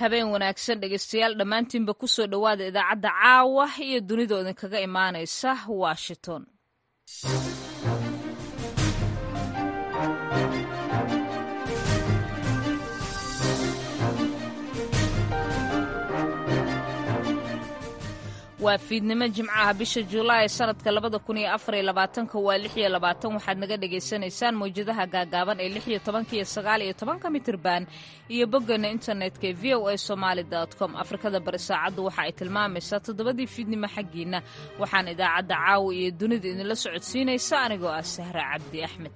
habeen wanaagsan dhegeystayaal dhammaantiinba kusoo dhowaada idaacadda caawa iyo dunida idinkaga imaanaysa washington waa fiidnimo jimcaha bisha julaay sanadka labada kun iyo afar iyo labaatanka waa lix iyo labaatan waxaad naga dhagaysanaysaan mawjadaha gaagaaban ee lix iyo tobanka iyo sagaal iyo tobanka mitirban iyo boggeena internetka ee v o a somaali com afrikada bari saacaddu waxa ay tilmaamaysaa toddobadii fiidnimo xaggiina waxaan idaacadda caawa iyo dunida idinla socodsiinaysa anigoo ah sahra cabdi axmed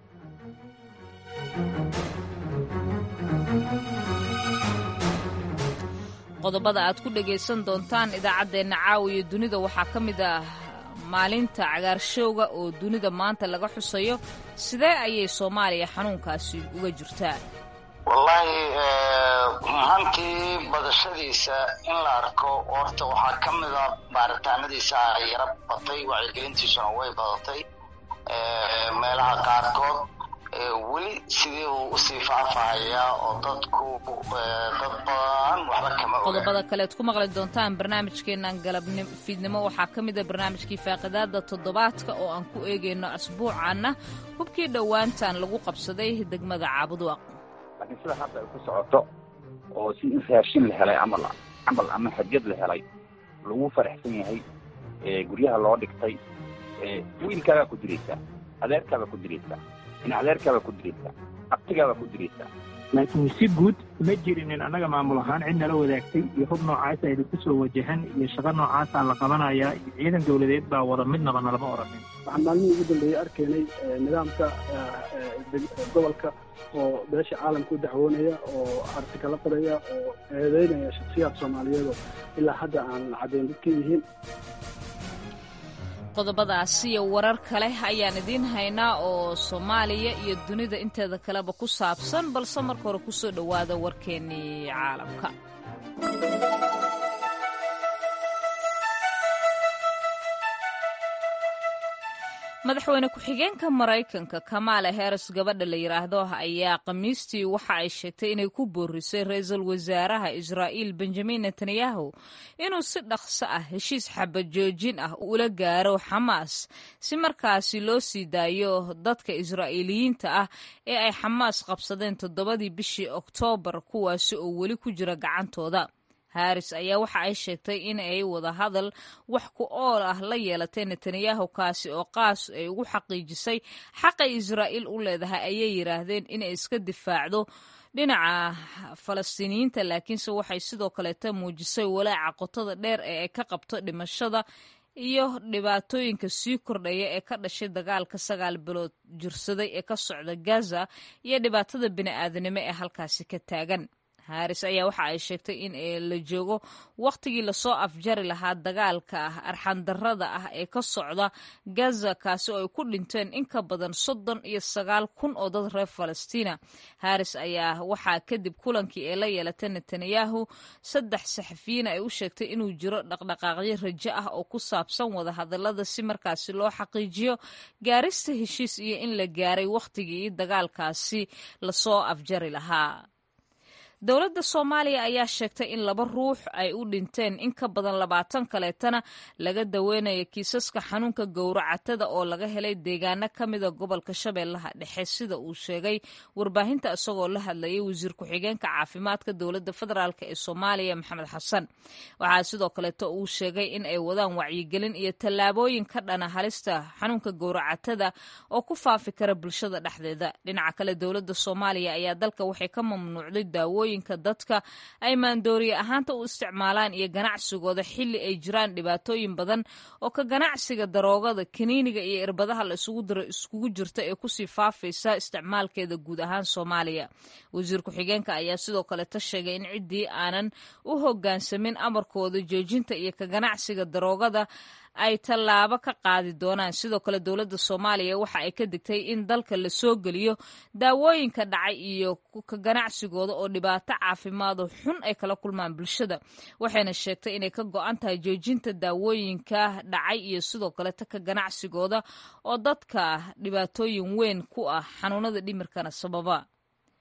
qodobada aad ku dhegaysan doontaan idaacaddeenna caawa iyo dunida waxaa ka mid ah maalinta cagaarshowga oo dunida maanta laga xusayo sidee ayay soomaaliya xanuunkaasi uga jirtaa wallaahi mahantii badashadiisa in la arko horta waxaa ka mida baaritaanadiisa yara batay wacyigelintiisuna way badatay meelaha qaarkood weli sidii uu usii faafahayaa oo dadku dad badan waxba kama oga qodobada kaleed ku maqli doontaan barnaamijkeennan galabni fiidnimo waxaa ka mid a barnaamijkii faaqidaada toddobaadka oo aan ku eegayno asbuucaana hubkii dhowaantan lagu qabsaday degmada caabuduaq laakiin sida hadda ay ku socoto oo si in raashin la helay camal camal ama xajad la helay lagu faraxsan yahay guryaha loo dhigtay wiilkaagaa ku diraysaa adeerkaabaa ku diraysaa inadeerkaabaa ku diraysaa abtigaabaa ku diraysaa laakiin si guud ma jirinin annaga maamul ahaan cid nala wadaagtay iyo hub noocaasa idinku soo wajahan iyo shaqo noocaasaa la qabanayaa iyo ciidan dawladeed baa wada midnaba nalama oranin waxaan maalmihii ugu dambeeyey arkaynay nidaamka gobolka oo beesha caalamka u dacwoonaya oo artikala qoraya oo eedeynaya shaksiyaad soomaaliyeed oo ilaa hadda aan caddayn dadka yihiin qodobadaasi iyo warar kale ayaan idiin haynaa oo soomaaliya iyo dunida inteeda kaleba ku saabsan balse marka hore kusoo dhowaada warkeennii caalamka madaxweyne ku-xigeenka maraykanka kamaala heres gabadha la yidhaahdo ayaa khamiistii waxa ay sheegtay inay ku boorisay ra-iisul wasaaraha israa'iil benjamin netanyahu inuu si dhaqso ah heshiis xabajoojin ah ula gaaro xamaas si markaasi loo sii daayo dadka israa'iiliyiinta ah ee ay xamaas qabsadeen toddobadii bishii oktoobar kuwaasi oo weli ku jira gacantooda haris ayaa waxa ay sheegtay in ay wada hadal wax ku ool ah la yeelatay netanyahu kaasi oo qaas ay ugu xaqiijisay xaqay israa'iil u leedahay ayay yidhaahdeen inay iska difaacdo dhinaca falastiiniyiinta laakiinse waxay sidoo kaleeta muujisay walaaca qotada dheer ee ay ka qabto dhimashada iyo dhibaatooyinka sii kordhaya ee ka dhashay dagaalka sagaal bilood jirsaday ee ka socda gaza iyo dhibaatada bini'aadanimo ee halkaasi ka taagan haris ayaa waxa ay sheegtay in la joogo wakhtigii lasoo afjari lahaa dagaalka arxandarrada ah ee ka socda gaza kaasi oo ay ku dhinteen in ka badan soddon iyo sagaal kun oo dad reer falastiina haris ayaa waxaa kadib kulankii ee la yeelatay netanyahu saddex saxafiyiin ay u sheegtay inuu jiro dhaqdhaqaaqyo rajo ah oo ku saabsan wadahadallada si markaasi loo xaqiijiyo gaarista heshiis iyo in la gaaray wakhtigii dagaalkaasi lasoo afjari lahaa dowladda soomaaliya ayaa sheegtay in laba ruux ay u dhinteen in ka badan labaatan kaleetana laga daweynayo kiisaska xanuunka gowracatada oo laga helay deegaano ka mida gobolka shabeellaha dhexe sida uu sheegay warbaahinta isagoo la hadlayay wasiir ku-xigeenka caafimaadka dowladda federaalk ee soomaaliya maxamed xasan waxaa sidoo kaleeto uu sheegay in ay wadaan wacyigelin iyo tallaabooyin ka dhana halista xanuunka gowracatada oo ku faafi kara bulshada dhexdeeda dhinaca kale dowladda soomaaliya ayaa dalka waxay ka mamnuucday daawooyin dadka ay maandooriye ahaanta u isticmaalaan iyo ganacsigooda xilli ay jiraan dhibaatooyin badan oo ka ganacsiga daroogada kaniiniga iyo irbadaha la isugu diro iskugu jirta ee kusii faafaysa isticmaalkeeda guud ahaan soomaaliya wasiir ku-xigeenka ayaa sidoo kaleta sheegay in ciddii aanan u hoggaansamin amarkooda joojinta iyo ka ganacsiga daroogada ay tallaabo ka qaadi doonaan sidoo kale dowladda soomaaliya waxa ay ka digtay in dalka la soo geliyo daawooyinka dhacay iyo ka ganacsigooda oo dhibaato caafimaado xun ay kala kulmaan bulshada waxayna sheegtay inay ka go-an tahay joojinta daawooyinka dhacay iyo sidoo kaleta ka ganacsigooda oo dadka dhibaatooyin weyn ku ah xanuunada dhimirkana sababa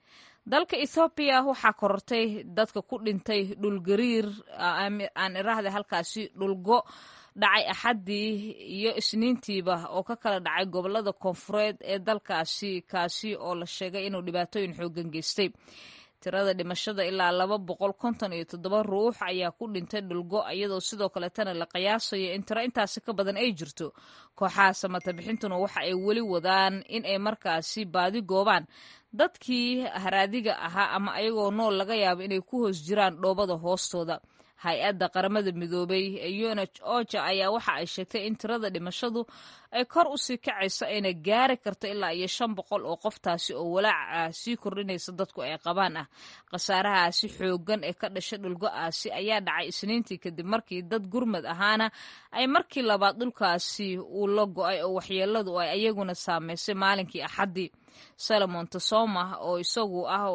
dalka ethoobiya waxaa korortay dadka ku dhintay dhulgariir aan iraahda halkaasi dhulgo dhacay axaddii iyo isniintiiba oo ka kala dhacay gobolada koonfureed ee dalkaasi kaasi oo la sheegay inuu dhibaatooyin xoogan geystay tirada dhimashada ilaa laba boqol konton iyo toddoba ruux ayaa ku dhintay dhulgo iyadoo sidoo kaletana la qiyaasayo in tiro intaasi ka badan ay jirto kooxaha samata bixintuna waxa ay weli wadaan in ay markaasi baadi goobaan dadkii haraadiga ahaa ama ayagoo nool laga yaabo inay ku hoos jiraan dhoobada hoostooda hay-adda qaramada midoobay ee unh oja ayaa waxa ay sheegtay in tirada dhimashadu ay kor usii kacayso ayna gaari karto ilaa iyo shan boqol oo qoftaasi oo walaaca sii kordhinaysa dadku ay qabaan ah khasaarahaasi xoogan ee ka dhashay dhulgo-aasi ayaa dhacay isniintii kadib markii dad gurmad ahaana ay markii labaad dhulkaasi uu la go-ay oo waxyeeladu ay ayaguna saameysay maalinkii axaddii salomon tosoma oo isagu ah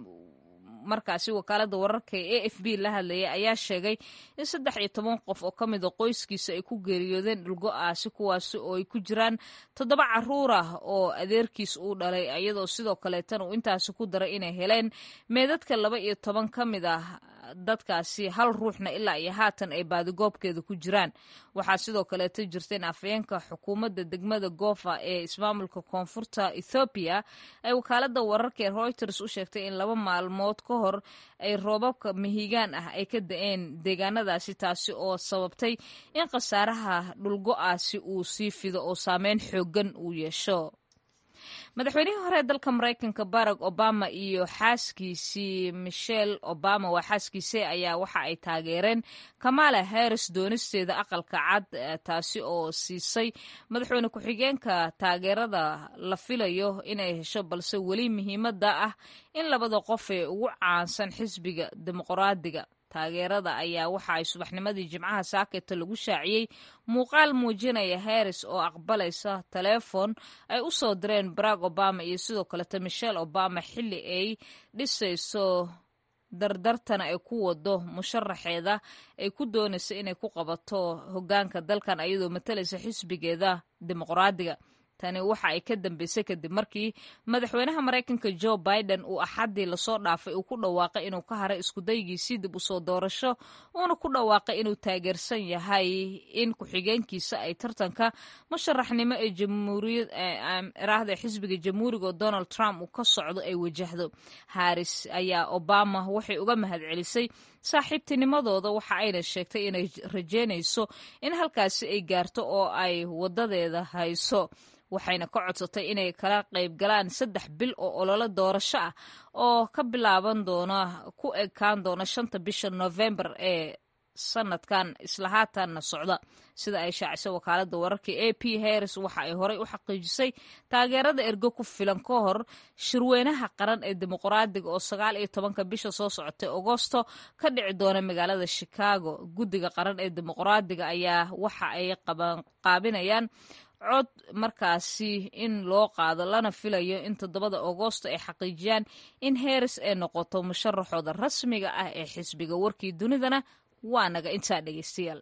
markaasi wakaalada wararka ee a f b la hadlayay ayaa sheegay in saddex iyo toban qof oo ka mida qoyskiisa ay ku geeriyoodeen dhulgo-aasi kuwaasi oo ay ku jiraan toddoba caruur ah oo adeerkiis uu dhalay iyadoo sidoo kaleetana uu intaasi ku daray inay heleen meedadka laba iyo toban ka mid ah dadkaasi hal ruuxna ilaa iyo haatan ay baadigoobkeeda ku jiraan waxaa sidoo kaleeto jirta in afayeenka xukuumadda degmada goofa ee ismaamulka koonfurta ethoobiya ay wakaalada wararka ee reuters u sheegtay in laba maalmood ka hor ay roobabka mihigaan ah ay ka da-een deegaanadaasi taasi oo sababtay in khasaaraha dhulgo-aasi uu sii fido oo saameyn xoogan uu yeesho madaxweynihii hore ee dalka maraykanka barack obama iyo xaaskiisii michelle obama waa xaaskiisii ayaa waxa ay taageereen kamala harris doonisteeda aqalka cad taasi oo siisay madaxweyne ku-xigeenka taageerada la filayo inay hesho balse weli muhiimada ah in labada qof ee ugu caansan xisbiga dimuqraadiga taageerada ayaa waxa ay subaxnimadii jimcaha saaketa lagu shaaciyey muuqaal muujinaya harris oo aqbalaysa taleefon ay u soo direen barack obama iyo sidoo kaleta michelle obama xilli ay dhisayso dardartana ay ku wado musharaxeeda ay ku doonaysa inay ku qabato hogaanka dalkan ayadoo matalaysa xisbigeeda dimuqraadiga tani waxa ay ka dambeysay kadib markii madaxweynaha maraykanka joe biden uu axaddii lasoo dhaafay uu ku dhawaaqay inuu ka haray iskudaygiisii dib usoo doorasho uuna ku dhawaaqay inuu taageersan yahay in ku-xigeenkiisa ay tartanka musharaxnimo ee jamhuuriyad iraahda xisbiga jamhuuriga oo donald trump uu ka socdo ay wajahdo haris ayaa obama waxay uga mahadcelisay saaxiibtinimadooda waxa ayna sheegtay inay rajeynayso in halkaasi ay gaarto oo ay wadadeeda hayso waxayna ka codsatay inay kala qayb galaan saddex bil oo ololo doorasho ah oo ka bilaaban doona ku ekaan doona shanta bisha novembar ee sanadkan isla haatanna socda sida ay shaacisay wakaalada wararka a p harris waxa ay horey u xaqiijisay taageerada ergo ku filan ka hor shirweynaha qaran ee dimuqraadiga oo sagaal iyo tobanka bisha soo socotay agosto ka dhici doona magaalada chicago guddiga qaran ee dimuqraadiga ayaa waxa ay qaabinayaan cod markaasi in loo qaado lana filayo in toddobada agoosto ay xaqiijiyaan in harris ay noqoto musharaxooda rasmiga ah ee xisbiga warkii dunidana waa naga intaa dhegeystayaal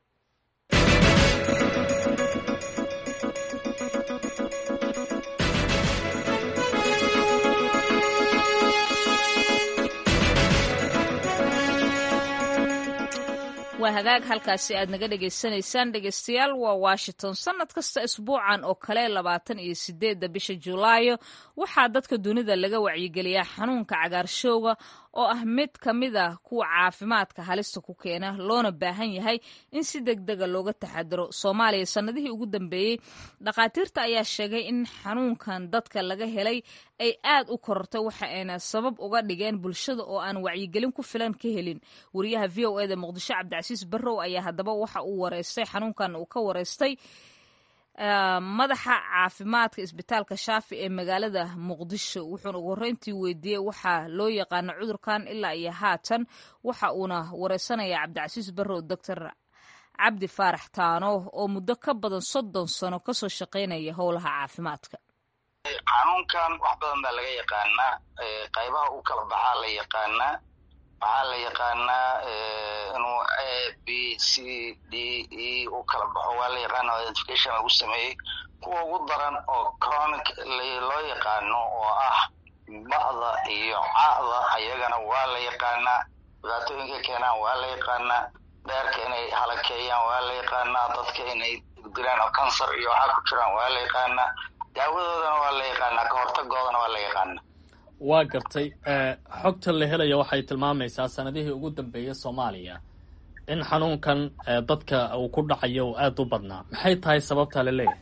waa hagaag halkaasi aad naga dhegaysanaysaan dhegeystayaal waa washington sanad kasta isbuucan oo kale labaatan iyo sideedda bisha julaayo waxaa dadka dunida laga wacyigeliyaa xanuunka cagaarshowga oo ah mid ka mid a kuwa caafimaadka halista ku keena loona baahan yahay in si deg dega looga taxadiro soomaaliya sannadihii ugu dambeeyey dhakhaatiirta ayaa sheegay in xanuunkan dadka laga helay ay aad u korortay waxa ayna sabab uga dhigeen bulshada oo aan wacyigelin ku filan ka helin wariyaha v o eda muqdisho cabdicasiis barrow ayaa haddaba waxa uu wareystay xanuunkan uu ka wareystay madaxa caafimaadka isbitaalka shaafi ee magaalada muqdisho wuxuuna ugu horreyntii weydiiyey waxaa loo yaqaano cudurkan ilaa iyo haatan waxa uuna wareysanayaa cabdicasiis barrow doctor cabdi faarax taano oo muddo ka badan soddon sano kasoo shaqaynaya howlaha caafimaadka xanuunkan wax badan baa laga yaqaanaa qaybaha u kala baxaa la yaqaanaa waxaa la yaqaanaa inuu a b c d e u kala baxo waa la yaqaana identification lagu sameeyey kuwa ugu daran oo chronic loo yaqaano oo ah ba'da iyo ca'da ayagana waa la yaqaanaa dhibaatooyinka keenaan waa la yaqaanaa beerka inay halakeeyaan waa la yaqaanaa dadka inay dilaan oo kansar iyo waxaa ku jiraan waa la yaqaanaa daawadoodana waa la yaqaanaa ka hortagoodana waa la yaqaanaa waa gartay xogta la helaya waxay tilmaamaysaa sanadihii ugu dambeeyay soomaaliya in xanuunkan dadka uu ku dhacayo uu aada u badnaa maxay tahay sababtaa la leeyahay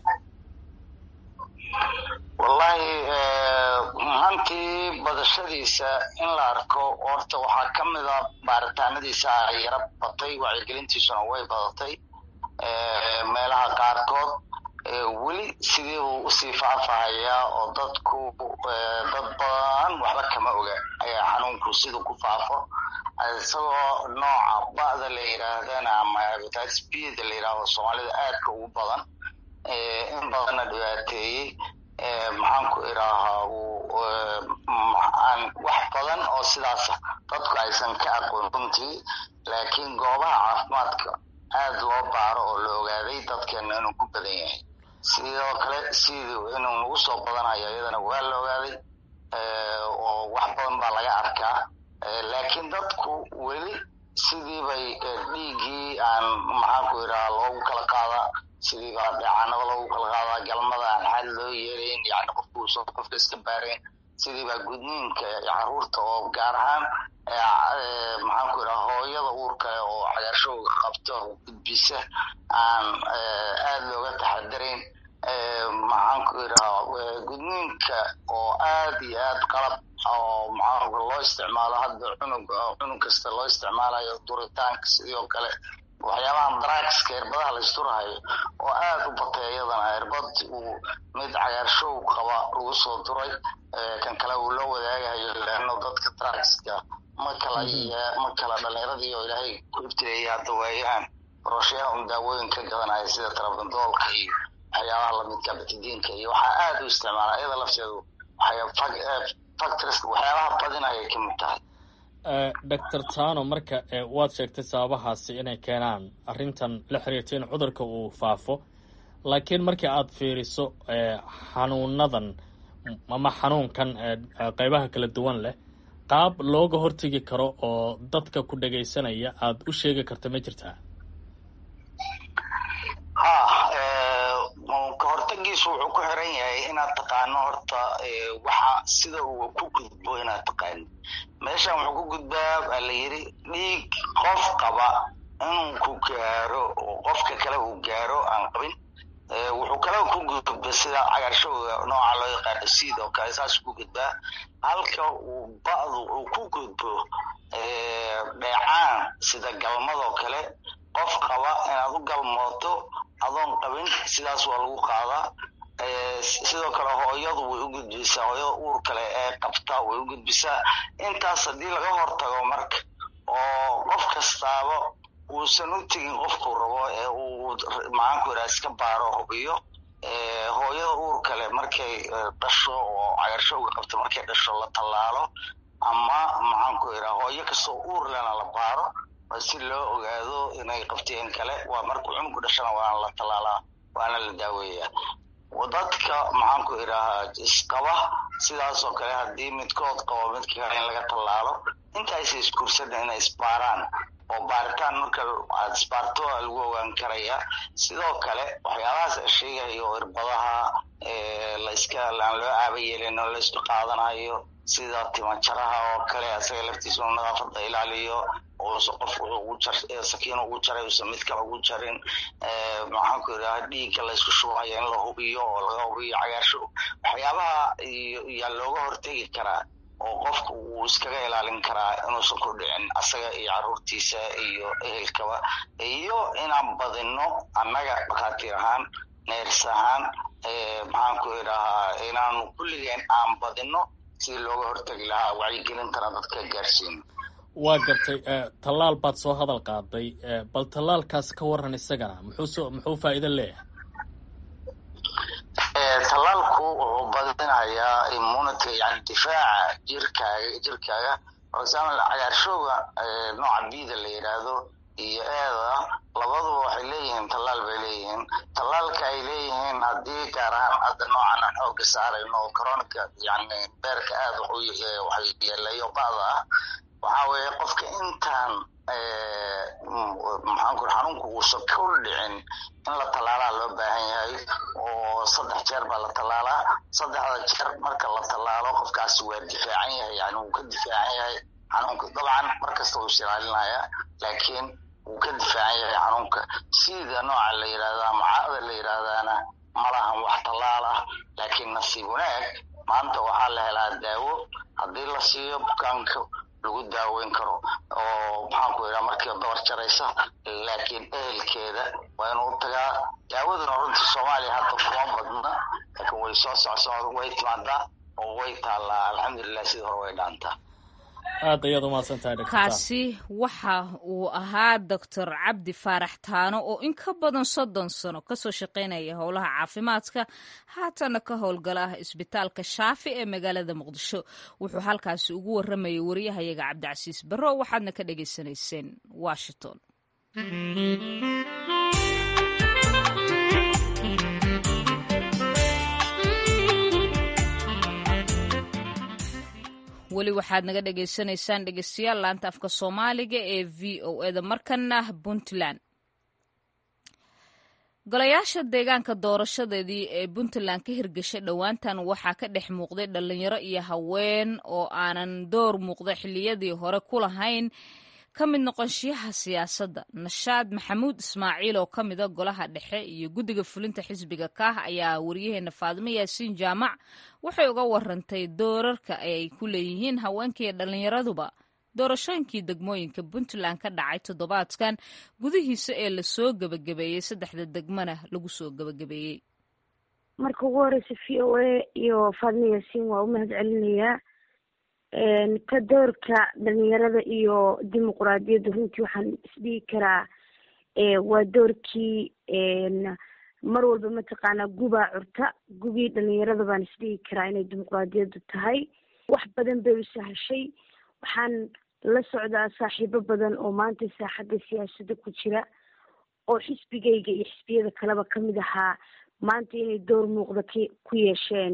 wallahi hantii badashadiisa in la arko horta waxaa ka mid a baaritaanadiisa yara batay wacyigelintiisuna way badatay meelaha qaarkood weli sidii uu usii faafahayaa oo dadku dad badan waxba kama oga ayaa xanuunku siduu ku faafo isagoo nooca ba'da la yidhaahdana ama hepatitis b da la yidhaahdo soomaalida aadka ugu badan in badanna dhibaateeyey maxaan ku idhaahaa aan wax badan oo sidaasa dadku aysan ka aqoon runtii laakiin goobaha caafimaadka aada loo baaro oo la ogaaday dadkeena inuu ku badan yahay sidoo kale sidii inuu nagu soo badanayo iyadana waa la ogaaday oo wax badan baa laga arkaa laakiin dadku weli sidii bay dhiiggii aan maxaan ku idhaha loogu kala qaadaa sidii baa dheecanada loogu kala qaadaa galmada aan xal loo yeelayn yani qofku uusan qofka iska baarayn sidii baa gudniinka caruurta oo gaar ahaan maxaan ku idhaha hooyada uurkale oo cagaarshowga qabta oo gudbisa aan aada looga taxadarayn maxaan ku idhaha gudniinka oo aada iyo aada qalab oo maxaa loo isticmaalo hadda cunug cunug kasta loo isticmaalayo duritaanka sidoo kale waxyaabahan drugska irbadaha la isturahayo oo aada u batay iyadana irbad uu mid cagaarshow qaba lagu soo duray kan kale uu la wadaagayo leano dadka drugska ma kala ma kala dhalinyaradii oo ilaahay ku ibtileeyay hadda waayahan baroshayaha un daawooyin ka gadanaya sida tarabandoolka iyo waxyaabaha lamidka batidiinka iyo waxaa aada u isticmaala iyada lafteedu factors waxyaabaha badin ayay ka mid tahay doctor tano marka waad sheegtay sababahaasi inay keenaan arrintan la xiriirta in cudurka uu faafo laakiin markii aad fiiriso xanuunadan ama xanuunkan qeybaha kala duwan leh qaab looga hortegi karo oo dadka ku dhagaysanaya aada u sheegi karta ma jirtaa ha ka hortagiisu wuxuu ku xiran yahay inaad taqaano horta waxa sida uu ku gudbo inaad taqaano meeshan wuxuu ku gudbaa baa la yidhi dhiig qof qaba inuu ku gaaro oo qofka kale uu gaaro aan qabin wuxuu kale ku gudba sida cagaarshowga nooca loo yaqaano siid oo kale saas ku gudbaa halka uu ba'du uu ku gudbo dheecaan sida galmadoo kale qof qaba inaad u galmooto adoon qabin sidaas waa lagu qaadaa sidoo kale hooyadu way u gudbisaa hooyada uur kale ee qabta way u gudbisaa intaas haddii laga hortago marka oo qof kastaaba uusan u tegin qofkuu rabo ee uu maxaanku idhaha iska baaro hubiyo hooyada uur kale markay dhasho oo cagaarshowga qabta markay dhasho la tallaalo ama maxaanku idhaha hooyo kastoo uur lena la baaro si loo ogaado inay qabteen kale waa markuu cunugu dhashana waana la tallaalaa waana la daaweeyaa dadka maxaanku idhahaa isqaba sidaasoo kale haddii midkood qabo midka kale in laga tallaalo intaaysa isguursan inay isbaaraan oo baaritaan marka aad isbaarto lagu ogaan karaya sidoo kale waxyaabahaas sheegayo irbadaha layska aan loo aaba yeelin oo laysku qaadanayo sida timajaraha oo kale asaga laftiisa uu nadaafada ilaaliyo uusa qof sakiin ugu jaray uusa mid kale ugu jarin maxaanku idhaha dhiigga laysku shubayo in la hubiyo oo laga hubiyo cagaarsho waxyaabaha yaa looga hortegi karaa oo qofku uu iskaga ilaalin karaa inuusan ku dhicin asaga iyo caruurtiisa iyo ehelkaba iyo inaan badino annaga dhakhaatiir ahaan neers ahaan maxaanku idhahaa inaanu kulligeen aan badino sidii looga hortegi lahaa wacyigelintana dadka gaarsiino waa gartay tallaal baad soo hadal qaaday bal tallaalkaas ka waran isagana muxuu muxuu faa'iido leeyahay tallaalku wuxuu badinayaa immunity yani difaaca jirkaaga jirkaaga for example cagaarshowga nooca bida la yidhaahdo iyo eeda labaduba waxay leeyihiin tallaal bay leeyihiin tallaalka ay leeyihiin haddii gaar ahaan hadda noocan aan xooga saarayno oo coronica yani beerka aada wax yeelayo ba'da ah waxaa weeye qofka intaan maxaan ku xanuunku uusan ka dhicin in la tallaalaa loo baahan yahay oo saddex jeer baa la tallaalaa saddexda jeer marka la tallaalo qofkaasi waa difaacan yahay yani wuu ka difaacan yahay xanuunka dabcan markasta wuu isilaalinaya laakiin wuu ka difaacan yahay xanuunka sida nooca la yidhahda ama caada la yidhahdana malahan wax tallaal ah laakiin nasiib wanaag maanta waxaa la helaa daawo haddii la siiyo bukaanka lagu daaweyn karo oo maxaan ku yidhaha markii dabar jaraysa laakiin ehelkeeda waa inuu tagaa daawaduna runtii soomaaliya hadda kuma badna laakiin way soo socsocda way timaadaa oo way taallaa alxamdulilah sidii hore way dhaantaa aad ayaad umahadsantahay dr kaasi waxa uu ahaa doctor cabdi faarax taano oo in ka badan soddon sano kasoo shaqaynaya howlaha caafimaadka haatana ka howlgala isbitaalka shaafi ee magaalada muqdisho wuxuu halkaasi ugu waramayay wariyahayaga cabdicasiis barro waxaadna ka dhagaysanayseen washington weli waxaad naga dhagaysanaysaan dhegeystayaal laanta afka soomaaliga ee v o eda markana puntland golayaasha deegaanka doorashadeedii ee puntland ka hirgashay dhowaantan waxaa ka dhex muuqday dhalinyaro iyo haween oo aanan door muuqda xiliyadii hore ku lahayn ka mid noqonshiyaha siyaasadda nashaad maxamuud ismaaciil oo ka mida golaha dhexe iyo guddiga fulinta xisbiga kaah ayaa wariyaheena faadimo yaasiin jaamac waxay uga warantay doorarka ay ku leeyihiin haweenkaiyo dhallinyaraduba doorashooyinkii degmooyinka puntland ka dhacay toddobaadkan gudihiisa ee lasoo gebagabeeyey saddexda degmana lagu soo gebagabeeyey marka ugu horeysa v o a iyo faadimo yaasiin waa u mahad celinayaa ka doorka dhalinyarada iyo dimuquraadiyadda runtii waxaan isdhigi karaa waa doorkii mar walba mataqaanaa gubaa curta gubii dhalinyarada baan isdhigi karaa inay dimuquraadiyaddu tahay wax badan bay u sahashay waxaan la socdaa saaxiibo badan oo maanta saaxadda siyaasadda ku jira oo xisbigayga iyo xisbiyada kaleba kamid ahaa maanta inay door muuqda k ku yeesheen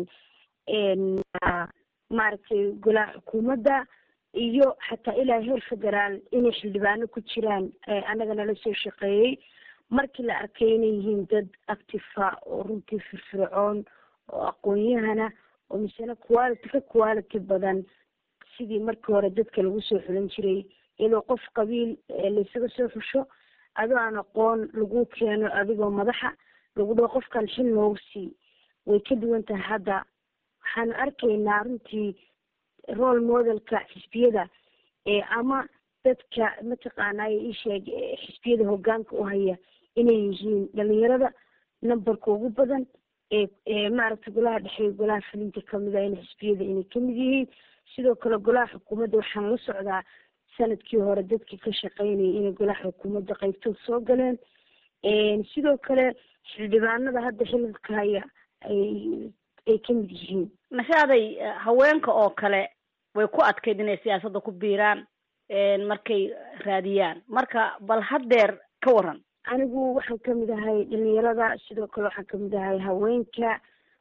maaragtay golaha xukuumadda iyo xataa ilaa heer federaal inay xildhibaano ku jiraan annaga nala soo shaqeeyey markii la arkay inay yihiin dad actifa oo runtii firfircoon oo aqoon-yahana oo misena quality ka quality badan sidii markii hore dadka lagu soo xulan jiray iyadoo qof qabiil laysaga soo xusho adoo aan aqoon lagu keeno adigoo madaxa lagu dhaho qofkan xil noogu sii way ka duwan tahay hadda waxaanu arkaynaa runtii role modelka xisbiyada ama dadka mataqaanay isheeg xisbiyada hogaanka u haya inay yihiin dhalinyarada numberka ugu badan ee maaragtay golaha dhexe golaha fulinta kamida in xisbiyada inay kamid yihiin sidoo kale golaha xukuumadda waxaan la socdaa sanadkii hore dadkii ka shaqeynayay inay golaha xukuumadda qaybtood soo galeen sidoo kale xildhibaanada hadda xililka haya ay ay kamid yihiin nashaaday haweenka oo kale way ku adkayd inay siyaasadda ku biiraan markay raadiyaan marka bal haddeer ka waran anigu waxaan kamid ahay dhalinyarada sidoo kale waxaan kamid ahay haweenka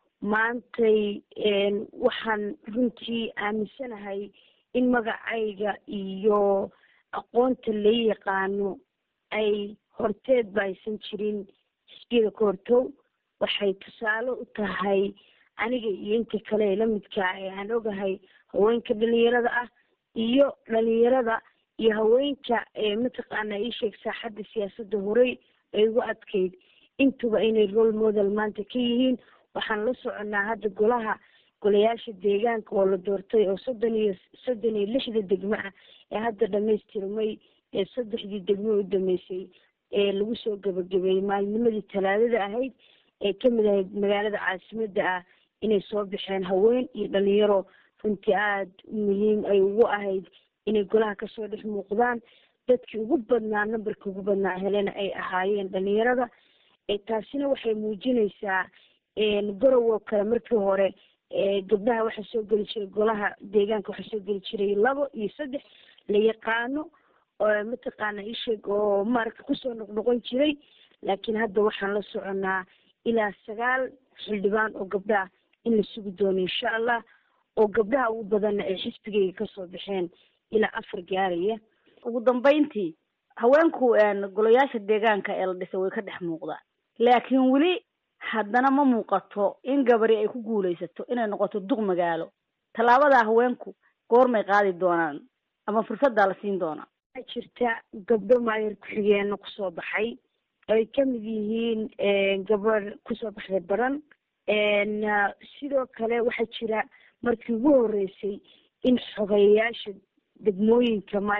maantay waxaan runtii aaminsanahay in magacayga iyo aqoonta la yaqaano ay horteed ba aysan jirin xisbiyada ka hortow waxay tusaale u tahay aniga iyo inta kale ee lamidkaa ee aan ogahay haweenka dhalinyarada ah iyo dhalinyarada iyo haweenka mataqaana iisheeg saaxadda siyaasadda horey ay ugu adkayd intuba inay role model maanta ka yihiin waxaan la soconaa hadda golaha golayaasha deegaanka oo la doortay oo soddon iyo soddon iyo lixda degmo ah ee hadda dhamaystirmay ee saddexdii degmo u dhameysay ee lagu soo gabagabeeyey maalinimadii talaadada ahayd ee kamid ahayd magaalada caasimadda ah inay soo baxeen haween iyo dhalinyaro runtii aada muhiim ay ugu ahayd inay golaha kasoo dhex muuqdaan dadkii ugu badnaa numberkii ugu badnaa helena ay ahaayeen dhalinyarada taasina waxay muujinaysaa gorow oo kale markii hore gabdhaha waxaa soo geli jiray golaha deegaanka waxaa soo geli jiray labo iyo saddex la yaqaano mataqaana isheeg oo maaragta kusoo noqnoqon jiray laakiin hadda waxaan la soconaa ilaa sagaal xildhibaan oo gabdhaah in la sugi doono insha allah oo gabdhaha ugu badanna ay xisbigayga kasoo baxeen ilaa afar gaaraya ugu dambeyntii haweenku golayaasha deegaanka ee la dhisay way ka dhex muuqdaan laakiin weli haddana ma muuqato in gabari ay ku guulaysato inay noqoto duq magaalo tallaabadaa haweenku goormay qaadi doonaan ama fursaddaa la siin doonaa waxaa jirta gabdho maayar ku-xigeenna kusoo baxay ay kamid yihiin gabadh kusoo baxday baran sidoo kale waxaa jira markii ugu horeysay in xogeyayaasha degmooyinka ma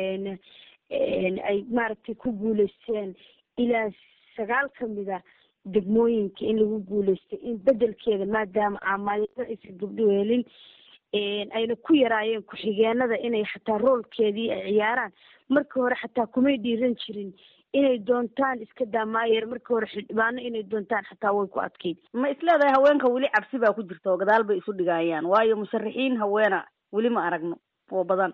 ay maaragtay ku guuleysteen ilaa sagaal kamida degmooyinka in lagu guuleystay in bedelkeeda maadaama aamaayada aysan gabdho helin ayna ku yaraayeen ku-xigeenada inay xataa roolkeedii ay ciyaaraan markii hore xataa kumay dhiiran jirin inay doontaan iska daamaayeer markii hore xildhibaano inay doontaan xataa way ku adkeyd ma isleedahay haweenka weli cabsi baa ku jirta oo gadaal bay isu dhigayaan waayo musharaxiin haweena weli ma aragno oo badan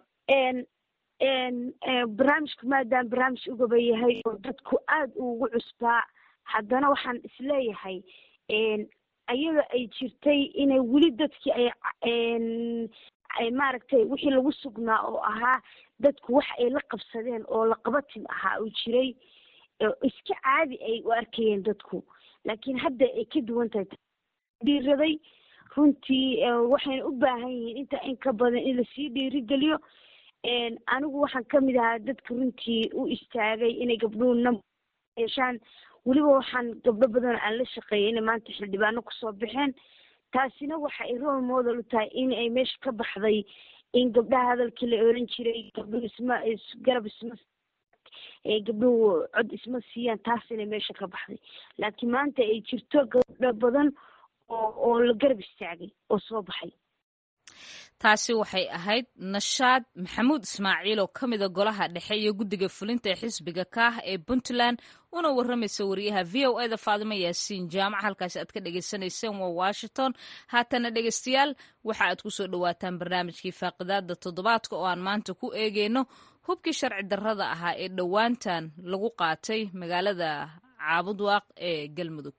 barnaamijku maadaama barnaamij ugaba yahay oo dadku aada ugu cusbaa haddana waxaan isleeyahay ayada ay jirtay inay weli dadkii ay ay maaragtay wixii lagu sugnaa oo ahaa dadku wax ay la qabsadeen oo la qabatin ahaa uu jiray iska caadi ay u arkayeen dadku laakiin hadda ay ka duwan tahay dhiiraday runtii waxayna u baahan yihiin inta in ka badan in lasii dhiirigeliyo anigu waxaan kamid ahaa dadka runtii u istaagay inay gabdhuhu nam yeeshaan weliba waxaan gabdho badan aan la shaqeeyay inay maanta xildhibaano kusoo baxeen taasina waxa ay role model u tahay in ay meesha ka baxday in gabdhaha hadalkii la oran jiray gabdhuhu isma garab isma gabdhuhu cod isma siiyaan taas inay meesha ka baxday laakiin maanta ay jirto gabdho badan oo oo la garab istaagay oo soo baxay taasi waxay ahayd nashaad maxamuud ismaaciil oo ka mida golaha dhexe iyo guddiga fulinta ee xisbiga kaah ee puntland una warramaysa wariyaha v o eda faadimo yaasiin jaamac halkaasi aad ka dhagaysanayseen waa washington haatana dhegeystayaal waxa aad kusoo dhawaataan barnaamijkii faaqidaada toddobaadka oo aan maanta ku eegeyno hubkii sharci darrada ahaa ee dhowaantan lagu qaatay magaalada caabudwaaq ee galmudug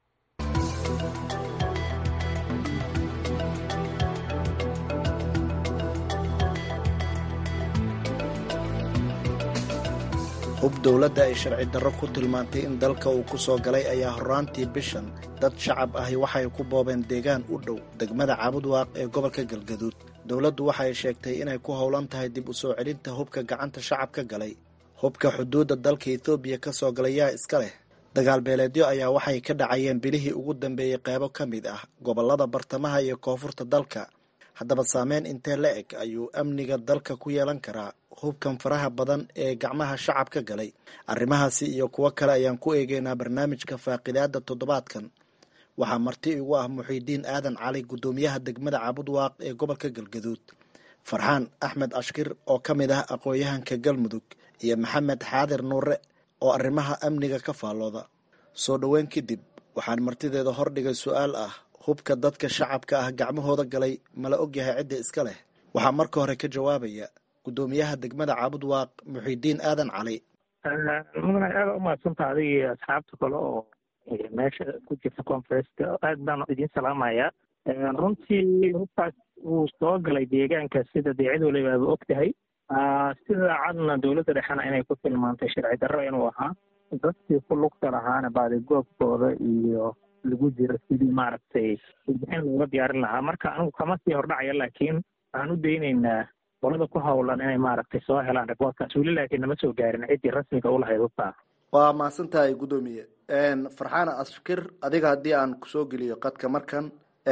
hub dowladda ay sharci darro ku tilmaantay in dalka uu ku soo galay ayaa horraantii bishan dad shacab ahi waxay ku boobeen deegaan u dhow degmada caabudwaaq ee gobolka galgaduud dowladdu waxay sheegtay inay ku howlan tahay dib u soo celinta hubka gacanta shacabka galay hubka xuduudda dalka etoobiya ka soo galay yaa iska leh dagaal beeleedyo ayaa waxay ka dhacayeen bilihii ugu dambeeyey qeybo ka mid ah gobollada bartamaha iyo koonfurta dalka haddaba saameyn intee la eg ayuu amniga dalka ku yeelan karaa hubkan faraha badan ee gacmaha shacabka galay arrimahaasi iyo kuwo kale ayaan ku eegeynaa barnaamijka faaqidaada toddobaadkan waxaa marti igu ah muxiidiin aadan cali guddoomiyaha degmada caabudwaaq ee gobolka galgaduud farxaan axmed ashkir oo ka mid ah aqoon-yahanka galmudug iyo maxamed xaadir nuure oo arrimaha amniga ka faallooda soo dhoweyn kadib waxaan martideeda hordhigay su-aal ah hubka dadka shacabka ah gacmahooda galay mala ogyahay cidda iska leh waxaa marka hore ka jawaabaya guddoomiyaha degmada caabudwaaq muxiidiin aadan cali mudane aada umahadsantaa adiga iyo asxaabta kale oo meesha ku jirta conferenska aad baan idiin salaamayaa runtii hubkaas wuu soo galay deegaanka sida dee cid waliba aaba og tahay sida cadna dowladda dhexena inay ku tilmaantay sharci darro inuu ahaa dadkii ku lugta lahaana baadigoobkooda iyo lagu jiro sidii maaragtay warbixin looga diyaarin lahaa marka anigu kama sii hordhacaya laakiin waxaan u daynaynaa qolada ku hawlan inay maaragtay soo helaan rekoorkaas weli laakiin nama soo gaarin ciddii rasmiga u lahayd hubtaa waa mahadsan tahay guddoomiye farxaan ashkir adiga haddii aan kusoo geliyo qadka markan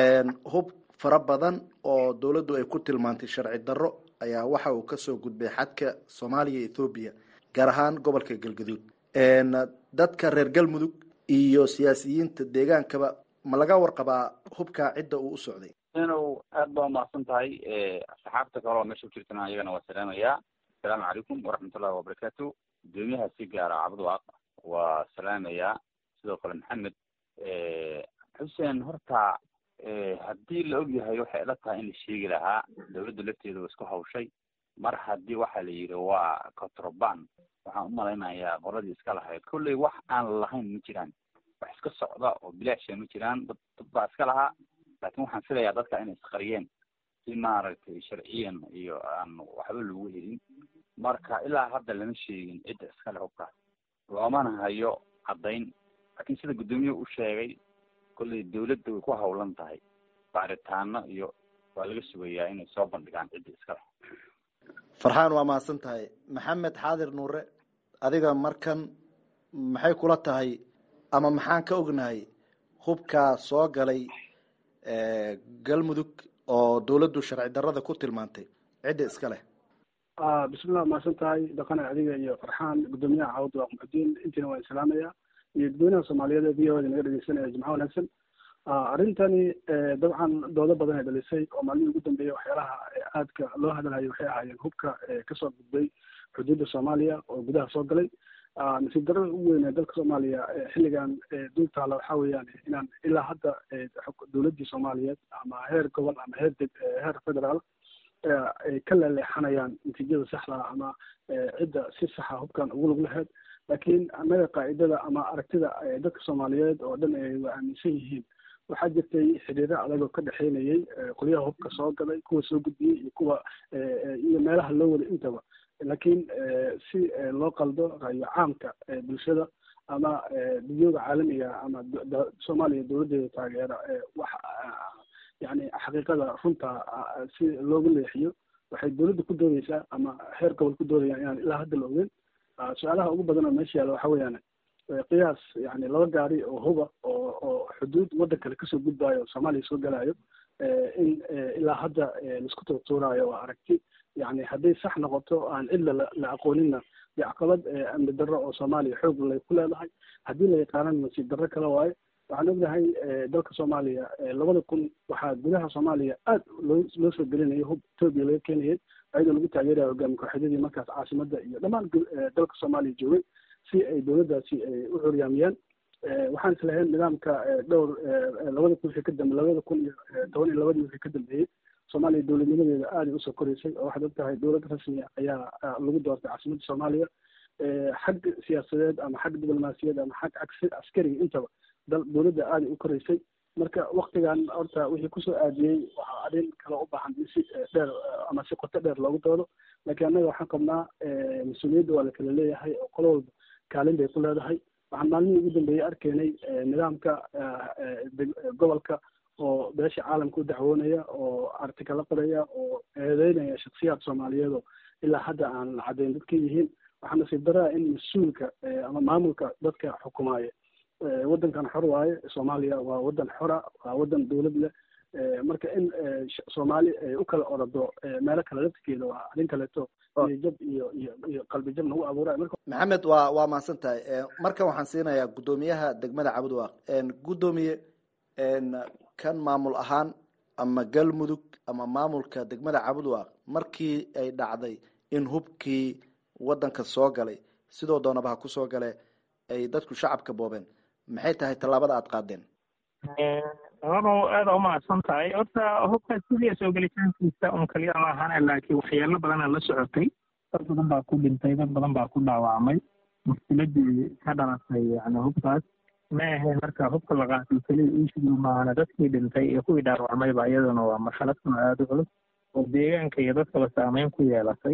hub fara badan oo dowladdu ay ku tilmaantay sharci darro ayaa waxa uu kasoo gudbay xadka soomaaliya iyo ethoobiya gaar ahaan gobolka galgaduud dadka reer galmudug iyo siyaasiyiinta deegaankaba ma laga warqabaa hubkaa cidda uu u socday inu aad baa umahadsan tahay asxaabta kale oo meesha ku jirtana iyagana waa salaamayaa asalaamu calaykum waraxmatullahi wabarakaatu gudoomiyaha si gaara cabdwaaq waa salaamayaa sidoo kale maxamed xuseen horta haddii la og yahay waxay ila tahay in la sheegi lahaa dowladda lafteeda waa isku hawshay mar haddii waxaa la yidhi waa controband waxaan u malaynayaa qoladii iska lahayd kolley wax aan lahayn ma jiraan wax iska socda oo bilaasha ma jiraan dad dad baa iska lahaa laakiin waxaan filayaa dadka inay isqariyeen si maaragtay sharciyan iyo aan waxba lagu helin marka ilaa hadda lama sheegin cidda iskale hubkaas loomana hayo caddayn laakiin sida guddoomiyuhu u sheegay kolley dawladda way ku hawlan tahay baaritaano iyo waa laga sugayaa inay soo bandhigaan cidda iskale farxaan waa mahadsan tahay maxamed xaadir nuure adiga markan maxay kula tahay ama maxaan ka ognahay hubkaa soo galay galmudug oo dawladdu sharci darrada ku tilmaantay cidda iska leh bismillah mahadsan tahay dhaqane adiga iyo farxaan guddoomiyaha cawad waa muxudiin intiina waan islaamaya iyo dadweynaha soomaaliyeed ee v o da naga dhegeysanaya jimco wanaagsan arrintani dabcan doodo badan ay dhalisay oo maalmihii ugu dambeeyay waxyaalaha aadka loo hadalhayo waxay ahaayeen hubka kasoo gudbay xuduudda soomaaliya oo gudaha soo galay nasiib darrada ugu weyn ee dalka soomaaliya xilligan dul taala waxaa weeyaan inaan ilaa hadda dowladdii soomaaliyeed ama heer gobol ama heer deg heer federaal ay ka leeleexanayaan natiijada saxda ama cidda si saxa hubkan ugu lug lahayd laakiin annaga qaa'idada ama aragtida dadka soomaaliyeed oo dhan ay waa aaminsan yihiin waxaa jirtay xiriiro adag oo ka dhexeynayay qolyaha hubka soo galay kuwa soo gudbiyey iyo kuwa iyo meelaha loo waday intaba laakiin si loo qaldo ra'yo caamka bulshada ama dunyada caalamiga ama soomaaliya dowladdeeda taageera wax yani xaqiiqada runta si loogu leexiyo waxay dowladda ku doodeysaa ama heer gobol ku doodayaan inaan ilaa hadda la ogeyn su-aalaha ugu badan oo meesha yaalla waxa weeyaan qiyaas yani laba gaari oo huba oo oo xuduud waddan kale kasoo gudbaayo soomaaliya soo galaayo in ilaa hadda laisku tuurtuuraayo waa aragti yani hadday sax noqoto aan cidla la aqooninna dee caqabad amni darro oo soomaaliya xoog lay ku leedahay haddii la yaqaanana nasiib darro kale waaye waxaan ognahay dalka soomaaliya labada kun waxaa gudaha soomaaliya aad loo loo soo gelinayay hub etoobiya laga keenayay ayadoo lagu taageeraya hogaami kooxyadii markaas caasimadda iyo dhammaan dalka soomaaliya joogay si ay dowladdaasi u curyaamiyaan waxaan islahayn nidaamka dhowr labada kun wixii ka dambe labada kun iyo toban iyo labadii wixii ka dambeeyey soomaaliya dowladnimadeeda aaday usoo koreysay oo waxaad og tahay dowlad rasmi ayaa lagu doortay caasimadda soomaaliya xag siyaasadeed ama xag diblomaasiyaed ama xag askariga intaba dowladda aaday u koreysay marka waktigan horta wixii kusoo aadiyey waxaa arrin kale u baahan in si dheer ama si qoto dheer loogu doodo laakiin annaga waxaan qabnaa mas-uuliyadda waa la kala leeyahay oo qolo walba kaalin bay ku leedahay waxaan maalmihii ugu dambeeyey arkaynay nidaamka gobolka oo beesha caalamka u dacwoonaya oo artikala qoraya oo eedeynaya shaksiyaad soomaaliyeed oo ilaa hadda aan la caddayn dadka yihiin waxaa nasiib daraa in mas-uulka ama maamulka dadka xukumaaya waddankan xor waaye soomaaliya waa waddan xora waa waddan dowlad leh marka in soomaali ay u kala orado meelo kale laftigeeda waa arrin kaleeto iyo jab iyo iyo iyo qalbi jab nagu abuuray marka maxamed waa waa mahadsan tahay markan waxaan siinayaa guddoomiyaha degmada cabudwaaq guddoomiye kan maamul ahaan ama galmudug ama maamulka degmada cabudwaaq markii ay dhacday in hubkii waddanka soo galay sidoo doonaba ha kusoo gale ay dadku shacabka boobeen maxay tahay tallaabada aada qaadeen labadoo aada umahadsan tahay horta hubkaas sidii soo gelitaankiisa un kaliya ma ahane laakiin waxyaalo badana la socotay dad badan baa ku dhintay dad badan baa ku dhaawacmay mushkiladii ka dhalatay yani hubkaas ma ahayn marka hubka la qaatay keliya iishigu maahana dadkii dhintay iyo kuwii dhaawacmayba iyaduna waa marxalad kuna aada u culus oo deegaanka iyo dadkaba saameyn ku yeelatay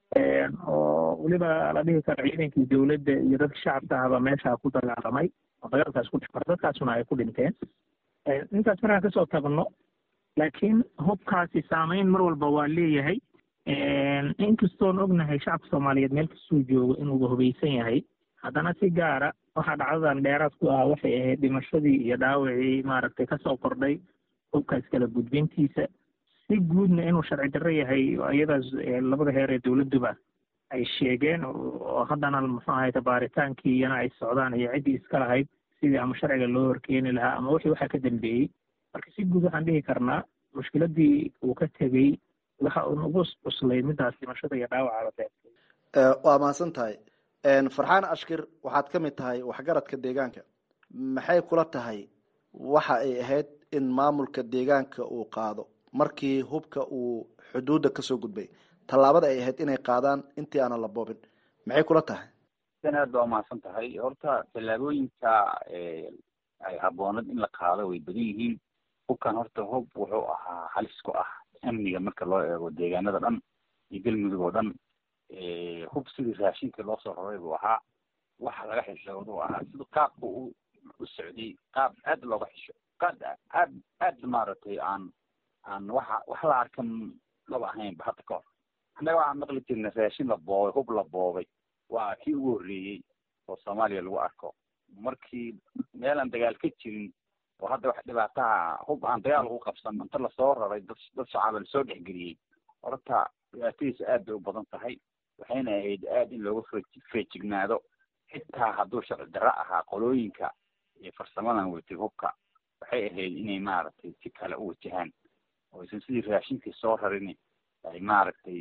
oo weliba la dhihi karo ciidankii dowladda iyo dadka shacabka ahba meesha ku dagaalamay oo dagaalkaas ku dhifar dadkaasuna ay ku dhinteen intaas markaan kasoo tagno laakiin hubkaasi saameyn mar walba waa leeyahay inkastoon ognahay shacabka soomaaliyeed meel kastuu joogo inuuba hubaysan yahay haddana si gaara waxaa dhacdadan dheeraad ku ah waxay ahayd dhimashadii iyo dhaawacii maaragtay kasoo kordhay hubkaas kala gudbintiisa si guudna inuu sharci darro yahay iyadaas labada heer ee dowladduba ay sheegeen oo haddana muxuu ahayta baaritaankii iyana ay socdaan iyo ciddii iska lahayd sidii ama sharciga loo horkeeni lahaa ama wixii waxaa ka dambeeyey marka si guud waxaan dhihi karnaa mushkiladii uu ka tegey waxa uun ugu cuslay midaas dhimashada iyo dhaawaca la waa mahadsan tahay farxaan ashkir waxaad ka mid tahay waxgaradka deegaanka maxay kula tahay waxa ay ahayd in maamulka deegaanka uu qaado markii hubka uu xuduudda kasoo gudbay tallaabada ay ahayd inay qaadaan intii aanan la boobin maxay kula tahay dan aad baa umahadsan tahay horta tallaabooyinka ay habboonad in la qaado way badan yihiin hubkan horta hub wuxuu ahaa halis ku ah amniga marka loo eego deegaanada dhan iyo galmudug oo dhan hub sidii raashinka loo soo raray buu ahaa waxa laga xishoodu ahaa sida qaabka u u socday qaab aad looga xisho qaad aad aad maaragtay aan aan waxa wax la arkan laba ahaynba hadda ka hor annaga waxaan maqli jirnay raashin la boobay hub la boobay waa kii ugu horreeyey oo soomaaliya lagu arko markii meel aan dagaal ka jirin oo hadda wax dhibaataha hub aan dagaal ugu qabsan inta lasoo raray dad dad shacaaba lasoo dhexgeliyey horta dhibaatadiisa aad bay u badan tahay waxayna ahayd aad in looga fe feejignaado xitaa hadduu sharci darro ahaa qolooyinka iyo farsamadan watay hubka waxay ahayd inay maaragtay si kale u wajahaan oo aysan sidii raashinkii soo rarin ay maaragtay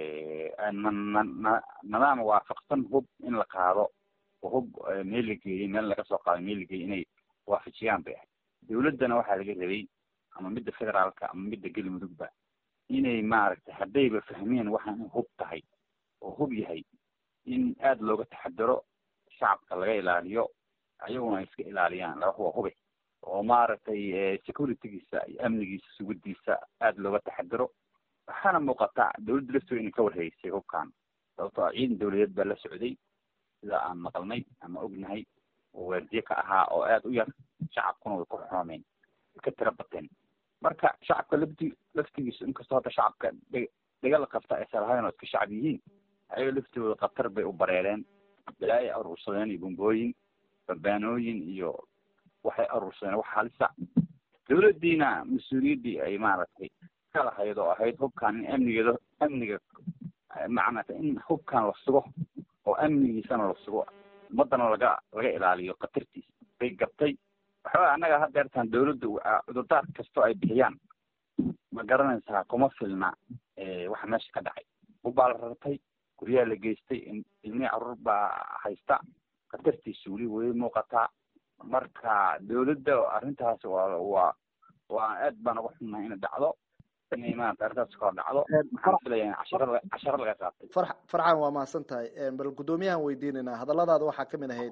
nadaam waafaqsan hub in la qaado oo hub meel la geeyey meel laga soo qaado meel la geeyey inay waafajiyaan bay ahayd dawladdana waxaa laga rabay ama midda federaalka ama midda galmudugba inay maaragtay haddayba fahmeen waxaan in hub tahay oo hub yahay in aada looga taxadaro shacabka laga ilaaliyo ayaguna ay iska ilaaliyaan laba waa hube oo maaragtay securitygiisa iyo amnigiisa sugidiisa aada looga taxadaro waxaana muuqata dawladda lafteeda inay ka warhaysay hubkan sababtoo ah ciidan dawladeed baa la socday sida aan maqalnay ama ognahay oo waardiye ka ahaa oo aada u yar shacabkuna way ku xoomeen way ka tira bateen marka shacabka lafti laftigiisu inkastoo hadda shacabka dagala qabta aysan lahayn oo iska shacab yihiin ayaga laftooda khatar bay u bareereen balaayo aruursadeen iyo bombooyin babaanooyin iyo waxay aruursadeen wax halisa dawladdiina mas-uuliyaddii ay maaragtay ka lahayd oo ahayd hubkan in amnigeeda amniga macnata in hubkan la sugo oo amnigiisana la sugo ummadana laga laga ilaaliyo khatartiisa bay gabtay waxaa annaga hadeertaan dawladda cudurdaar kastoo ay bixiyaan ma garanaysaa kuma filna waxa meesha ka dhacay hubbaa la rartay guryaha la geystay ilmihii caruur baa haysta khatartiisa weli way muuqataa marka dawladda arrintaas waa waa waa aad baan uga xunnahay inay dhacdo inay maarata arrintaas kor dhacdo waxaan filaya casharo casharo laga qaatay far farxan waa mahadsan tahay bal guddoomiyahan weydiinaynaa hadalladaada waxaa kamid ahayd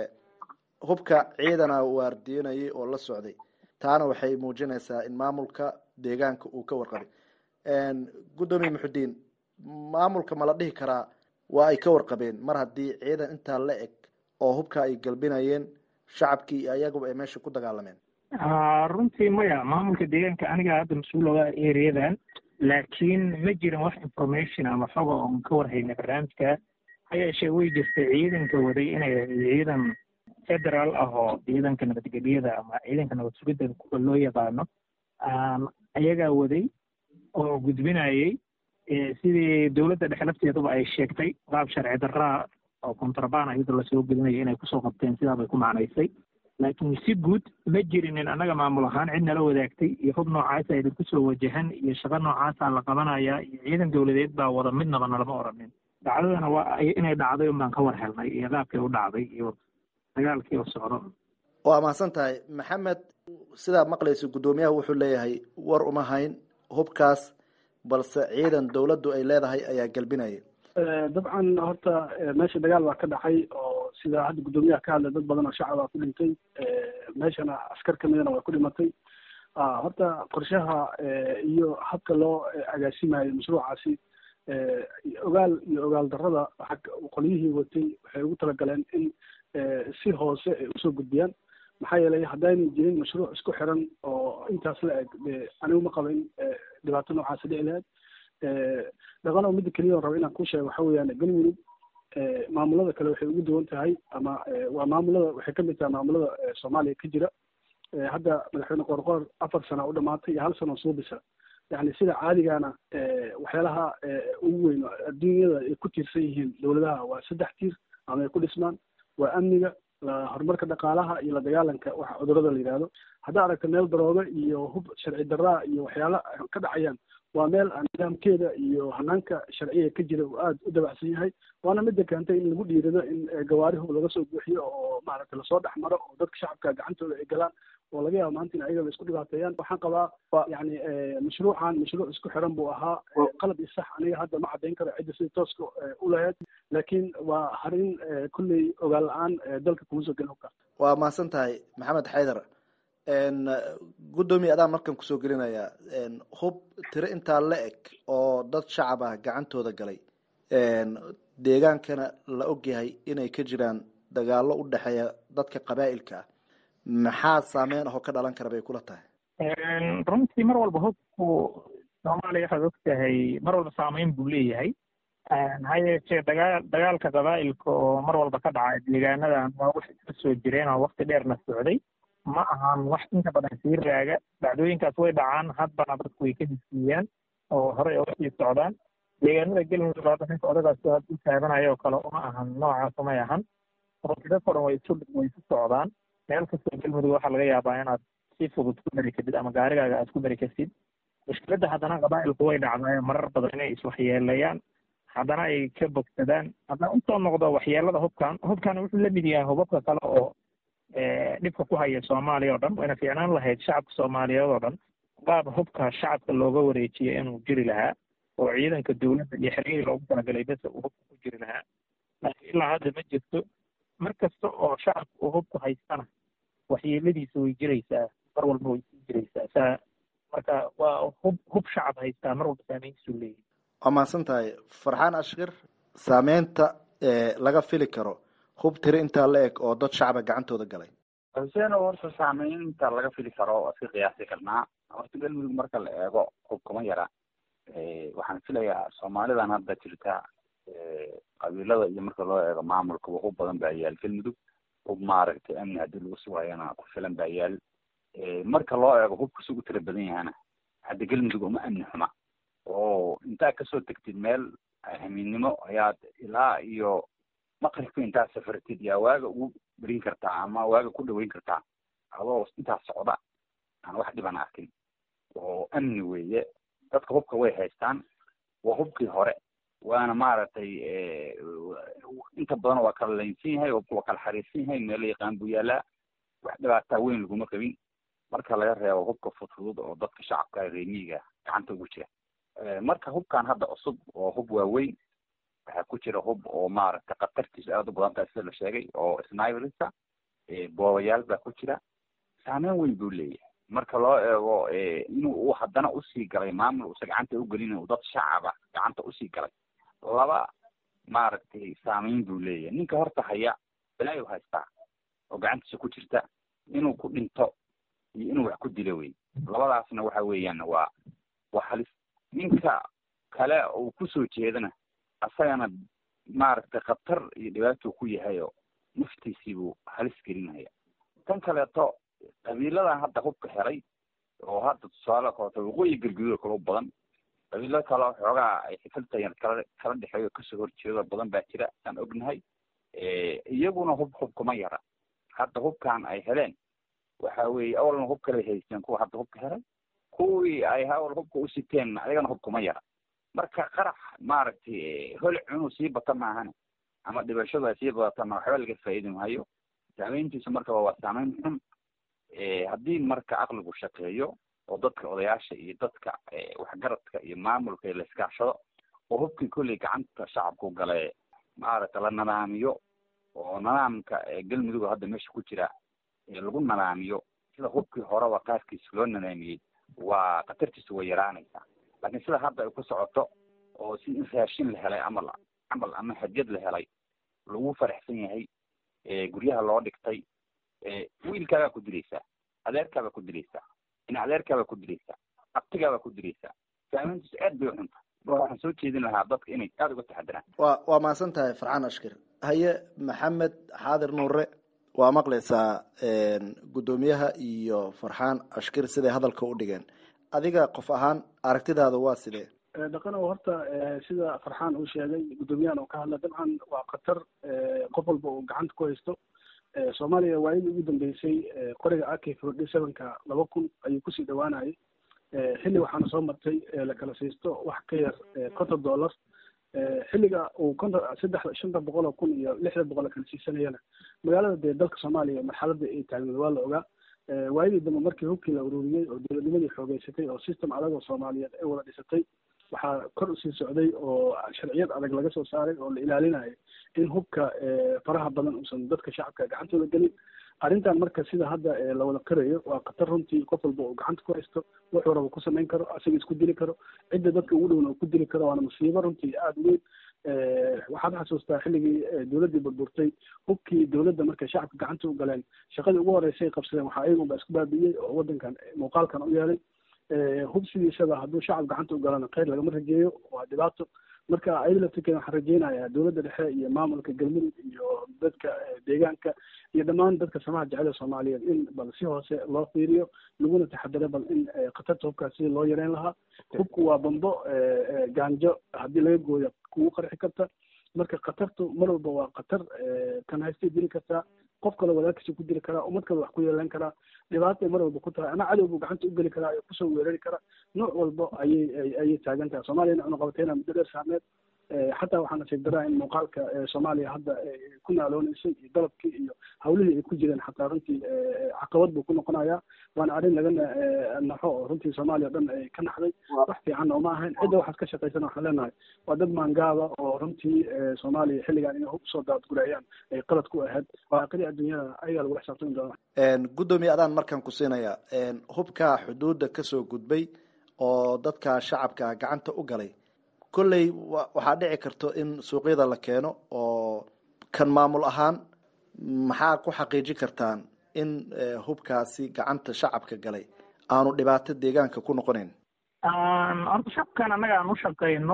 hubka ciidana waardiinayay oo la socday taana waxay muujinaysaa in maamulka deegaanka uu ka warqabay guddoomiye muxudiin maamulka ma la dhihi karaa waa ay ka warqabeen mar haddii ciidan intaa la eg oo hubka ay galbinayeen shacabkii iyo ayaguba ay meesha ku dagaalameen runtii maya maamulka deegaanka aniga hadda mas-uul oga ereyadan laakiin ma jirin wax information ama xoga oon ka warhayna barnaamijka ha yeeshee way jirtay ciidanka waday inay ciidan federaal ah oo ciidanka nabadgelyada ama ciidanka nabad sugidda kuwa loo yaqaano ayagaa waday oo gudbinayay sidii dowladda dhexe lafteeduba ay sheegtay qaab sharci darraa oo kontrabaan iyadoo lasoo gelinayo inay kusoo qabteen sidaabay ku macnaysay laakiin si guud ma jirinin annaga maamul ahaan cid nala wadaagtay iyo hub noocaasa idinku soo wajahan iyo shaqo noocaasaa la qabanayaa iyo ciidan dowladeed baa wada midnaba nalama oranin dhacdadana waa inay dhacday un baan ka war helnay iyo qaabkay u dhacday iyo dagaalkii oo socdo waa mahadsan tahay maxamed sidaa maqlaysa guddoomiyaha wuxuu leeyahay war uma hayn hubkaas balse ciidan dawladdu ay leedahay ayaa galbinaya dabcan horta meesha dagaal baa ka dhacay oo sida hadda guddoomiyaha ka hadlay dad badan oo shacab aa ku dhintay meeshana askar kamidana waa ku dhimatay horta qorshaha iyo habka loo agaasimayo mashruucaasi ogaal iyo ogaal darrada waxa qolyihii watay waxay ugu talagaleen in si hoose ay usoo gudbiyaan maxaa yeelay haddaynay jirin mashruuc isku xiran oo intaas la eg de anigu ma qaba in dhibaato noocaasi dhici lahayd dhaqano midda keliya on raba inaan ku sheego waxa weeyaan galmudug maamulada kale waxay ugu duwan tahay ama waa maamulada waxay kamid tahay maamulada soomaaliya ka jira hadda madaxweyne qoorqoor afar sana u dhamaatay iyo hal sano soo bisa yani sida caadigana waxyaalaha ugu weyn adduunyada ay ku tiirsan yihiin dowladaha waa saddex tiir ama ay ku dhismaan waa amniga horumarka dhaqaalaha iyo la dagaalanka waxa cudurada la yidhahdo haddaa aragta meel darooga iyo hub sharci darraa iyo waxyaala ka dhacayaan waa meel nidaamkeeda iyo hanaanka sharciga ka jira uu aada u dabacsan yahay waana midda keentay in lagu dhiirido in gawaari hub laga soo buuxiyo oo maaragtay lasoo dhex maro oo dadka shacabka gacantooda ay galaan oo laga yaabo maanta in ayagaba isku dhibaateeyaan waxaan qabaa yani mashruucan mashruuc isku xiran buu ahaa qalad iyo sax aniga hadda ma caddayn karo cidda sida tooska u lahayd laakiin waa harin kulley ogaan la-aan dalka kuma soo gelin hubka waa mahadsan tahay maxamed xaydar guddoomiye adaan markan kusoo gelinayaa hub tiro intaa la eg oo dad shacab ah gacantooda galay deegaankana la ogyahay inay ka jiraan dagaalo u dhexeeya dadka qabaa'ilka ah maxaa saameyn ahoo ka dhalan kara bay kula tahay runtii mar walba hubku soomaaliya waxaad og tahay mar walba saameyn buu leeyahay ha yeeshee dagaal dagaalka qabaa'ilka oo mar walba ka dhaca deegaanadan waa wax iska soo jireen oo wakti dheerna socday ma ahan wax inta badan sii raaga dhacdooyinkaas way dhacaan haddana dadku way ka hisiiyaan oo horey oga sii socdaan deegaanada galmudug hadda ninka odagaas u taabanayo oo kale uma ahan noocaas umay ahan runtii dadka o dhan way isu way isu socdaan meel kastoo galmudug waxaa laga yaabaa inaad si fudud ku mari kartid ama gaarigaaga aad ku mari kartid mushkiladda haddana qabaa'ilku way dhacdaa marar badan inay iswaxyeeleeyaan haddana ay ka bogsadaan haddana usoo noqdo waxyeelada hubkan hubkan wuxuu la mid yahay hubabka kale oo dhibka ku haya soomaaliya oo dhan wayna fiicnaan lahayd shacabka soomaaliyeed oo dhan qaab hubka shacabka looga wareejiyo inuu jiri lahaa oo ciidanka dowladda iyo xerigii loogu talagalay bese uu hubka ku jiri lahaa laakiin ilaa hadda ma jirto mar kasta oo shacabka uu hubku haystana waxyeeladiisa way jiraysaa mar walba way sii jiraysaa saa marka waa hub hub shacab haystaa mar walba saameyntiisuu leeyahay waa mahadsan tahay farxaan ashkir saameynta laga fili karo hub tiri intaa la eg oo dad shacaba gacantooda galay xuseen oo horta saameynta laga fili karo waa iska qiyaasi karnaa horta galmudug marka la eego hub kuma yara waxaan filayaa soomaalidan hadda jirta qabiilada iyo marka loo eego maamulkaba hub badan baa yaal galmudug hub maaragtay amni haddii lagu sugayana ku filan baa yaal marka loo eego hubka si u tira badan yahana hadda galmudug uma amni xuma oo intaad kasoo tegtid meel hamiidnimo ayaad ilaa iyo maqribka intaad safartid yaa waaga ugu berin kartaa ama waaga ku dhaweyn kartaa adoo intaas socda aan wax dhiban arkin oo amni weeye dadka hubka way haystaan waa hubkii hore waana maaragtay inta badan waa kala laynsan yahay hubka waa kala xariirsan yahay meelo yaqaan buu yaalaa wax dhibaataa weyn laguma qabin marka laga reebo hubka fudfudud oo dadka shacabka reemiyiga gacanta ugu jira marka hubkan hadda cusub oo hub waaweyn waxaa ku jira hub oo maaragtay khatartiisu aada u badan tahay sida la sheegay oo sniberisa boobayaal baa ku jira saameyn weyn buu leeyahay marka loo eego inuu uu haddana usii galay maamul uusa gacanta ugelin uu dad shacaba gacanta usii galay laba maaragtay saameyn buu leeyahay ninka horta haya balaayo haystaa oo gacantiisa ku jirta inuu ku dhinto iyo inuu wax ku dilo wey labadaasna waxa weeyaan waa waa halis ninka kale uu kusoo jeedana asagana maaragtay khatar iyo dhibaatuu ku yahay oo naftiisiibuu halis gelinaya tan kaleeto qabiiladan hadda hubka helay oo hadda tusaale kaleeto waqooyi galguduud kala badan qabiilo kale xoogaa ay xifiltayan kala kala dhexeeyo kasoo horjeedo badan baa jira aan ognahay iyaguna hub hub kuma yara hadda hubkan ay heleen waxa weeye awalna hub kale haysteen kuwa hadda hubka helay kuwii ay awal hubka u siteen ayagana hub kuma yara marka qarax maaragtay hol cunuu sii bata maahane ama dhibashadu ay sii badatana waxba laga faa'iidi maayo saameyntiisu marka waa saameyn xun haddii marka aqligu shaqeeyo oo dadka odayaasha iyo dadka waxgaradka iyo maamulka la iskaashado oo hubkii kolley gacanta shacabku gale maaragta la nadaamiyo oo nidaamka galmudug hadda meesha ku jira lagu nadaamiyo sida hubkii horeba qaarkiisa loo nadaamiyey waa khatartiisu way yaraanaysaa laakiin sida hadda ay ku socoto oo si in raashin la helay amal camal ama hadiyad la helay lagu faraxsan yahay guryaha loo dhigtay wiilkaagaa ku dilaysaa adeerkaabaa ku dilaysaa in adeerkaabaa ku dilaysaa abtigaabaa ku dilaysaa saameyntiisu aad bay uxunta marka waxaan soo jeedin lahaa dadka inay aada uga taxadiraan wa waa mahadsan tahay farxaan ashkir haye maxamed xaadir nuure waa maqlaysaa guddoomiyaha iyo farxaan ashkir siday hadalka u dhigeen adiga qof ahaan aragtidaada waa sidee dhaqanow horta sida farxaan uu sheegay guddoomiyahan oo ka hadla dabcan waa khatar qof walba uu gacanta ku haysto soomaaliya waayadii ugu dambeysay qoriga ak forty sevenka laba kun ayuu kusii dhawaanayay xilli waxaana soo martay la kala siisto wax ka yar konton dollar xilliga uu konton saddex shanta boqol oo kun iyo lixda boqol la kala siisanayana magaalada dee dalka soomaaliya marxaladda ay taagneed waa la ogaa waayadii dambe markii hubkii la ururiyey oo dowladnimadii xoogeysatay oo system adag oo soomaaliyeed ay wada dhisatay waxaa kor usii socday oo sharciyad adag laga soo saaray oo la ilaalinayo in hubka faraha badan uusan dadka shacabka gacantooda gelin arrintan marka sida hadda la wada qirayo waa khatar runtii qof walba uu gacanta ku haysto wuxuu raba ku samayn karo asaga isku dili karo cidda dadka ugu dhowna uu ku dili karo waana musiibo runtii aada weyn waxaad xasuustaa xilligii dowladdii burburtay hubkii dowladda markay shacabka gacanta u galeen shaqadii ugu horreysay qabsadeen waxaa iyagunba isku baabi'iyey oo waddankan muuqaalkan u yeelay hub sidiisaba hadduu shacab gacanta u galana kheyr lagama rajeeyo waa dhibaato marka ayada laftirkeeda waxaan rajeynayaa dowladda dhexe iyo maamulka galmudug iyo dadka deegaanka iyo dhammaan dadka samaha jecel soomaaliyeed in bal si hoose loo fiiriyo laguna taxadaro bal in khatarta hubkaas sidii loo yareyn lahaa hubku waa bambo gaanjo haddii laga gooyo kugu qarxi karta marka khatartu mar walba waa khatar kan haystay dili kartaa qof kale wadaadkiisa ku dili karaa ummad kale wax ku yeelan karaa dhibaatay mar walba ku tahay ama cadow buu gacanta u geli karaa ee kusoo weerari kara nooc walba ayay ayay taagan tahay soomaaliyana cunaqabateyna muddo dheer saarneed xataa waxaa nasiib daraa in muuqaalka soomaaliya hadda ku naalooneysay iyo dalabkii iyo hawlihii ay ku jireen xataa runtii caqabad buu ku noqonayaa waana arrin laga naxo oo runtii soomaaliya o dhan ay ka naxday wax fiican oo ma ahayn cidda waxaad ka shaqaysana waxaan leenahay waa dad maangaaba oo runtii soomaaliya xilligan inay hub soo daadgurayaan ay qalad ku ahayd waaqidii adduunyada ayagaa lagula xisaabtami doona guddoomiye adaan markaan ku siinaya hubka xuduudda kasoo gudbay oo dadka shacabka gacanta u galay kolley waxaa dhici karto in suuqyada la keeno oo kan maamul ahaan maxaa ku xaqiijin kartaan in hubkaasi gacanta shacabka galay aanu dhibaato deegaanka ku noqonayn horta shacabkan annaga aan u shaqayno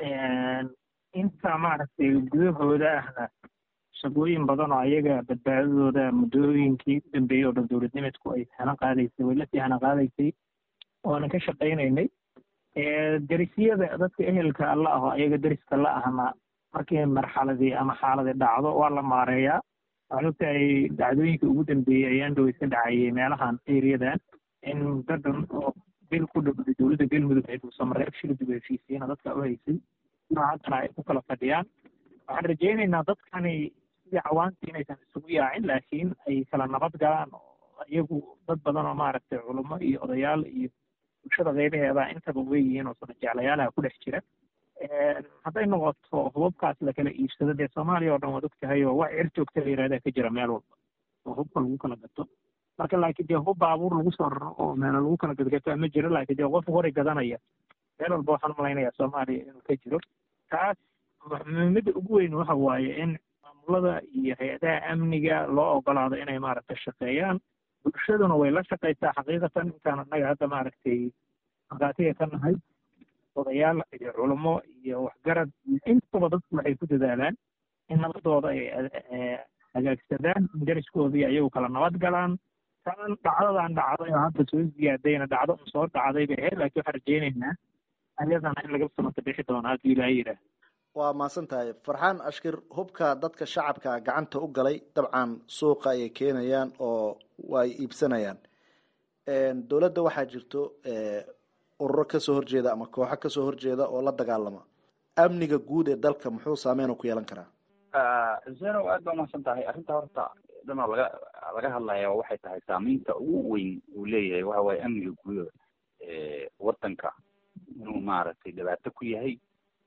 inta maaragtay gudahooda ahna shaqooyin badan oo ayaga badbaadadooda muddooyinkii u dambeeyey oo dhan dowladnimadku ay hana qaadaysay way lasii hana qaadaysay oonan ka shaqaynaynay derisyada dadka ehelka alla aho ayaga deriska la ahna markii marxaladii ama xaaladii dhacdo waa la maareeyaa waxaan ogtahay dhacdooyinkii ugu dambeeyey ayaan dhow iska dhacayay meelahan eriyadan in dadan oo bil ku dhowday dowladda galmudug ay dhuusamareeb shil dib heshiisiina dadka u haysay noocaasna ay ku kala fadhiyaan waxaan rajaynaynaa dadkani sidii cawaantii inaysan isugu yaacin laakiin ay kala nabad galaan oo iyagu dad badan oo maaragtay culummo iyo odayaal iyo bulshada qeybaheeda intaba weyihiin oo sana jeclayaalaha ku dhex jira hadday noqoto hubabkaas lakala iibsado dee soomaaliya oo dhan waad og tahay oo wax cir joogta la yihahdaa ka jira meel walba oo hubka lagu kala gato marka laakiin dee hub baabuur lagu soo raro oo meelo lagu kala gadgato ma jiro laakiin dee qof hore gadanaya meel walba waxaan malaynayaa soomaaliya inuu ka jiro taas muhiimadda ugu weyn waxa waaye in maamulada iyo hay-adaha amniga loo ogolaado inay maaragtay shaqeeyaan bulshaduna way la shaqaysaa xaqiiqatan intaan annaga hadda maaragtay markhaatiga ka nahay odayaal iyo culummo iyo waxgarad intaba dadku waxay ku dadaalaan in nabadooda ay hagaagsadaan in deriskoodii ayagu kala nabad galaan taan dhacdadan dhacday oo hadda soo ziyaadayna dhacdo un soo dhacday bay ahayd laakiin waxaan rajaynaynaa ayadana in laga samata bixi doono haddii ilaaha yidhaah waa mahadsan tahay farxaan ashkir hubka dadka shacabka gacanta u galay dabcan suuqa ayay keenayaan oo ay iibsanayaan dowladda waxaa jirto ururo kasoo horjeeda ama kooxo kasoo horjeeda oo la dagaalama amniga guud ee dalka muxuu saameyn ku yeelan karaa zeno aad baa umahadsan tahay arrinta horta dhanoo laga laga hadlaya waxay tahay saameynta ugu weyn uu leeyahay waxa waaye amniga guud wadanka inuu maaragtay dhibaato ku yahay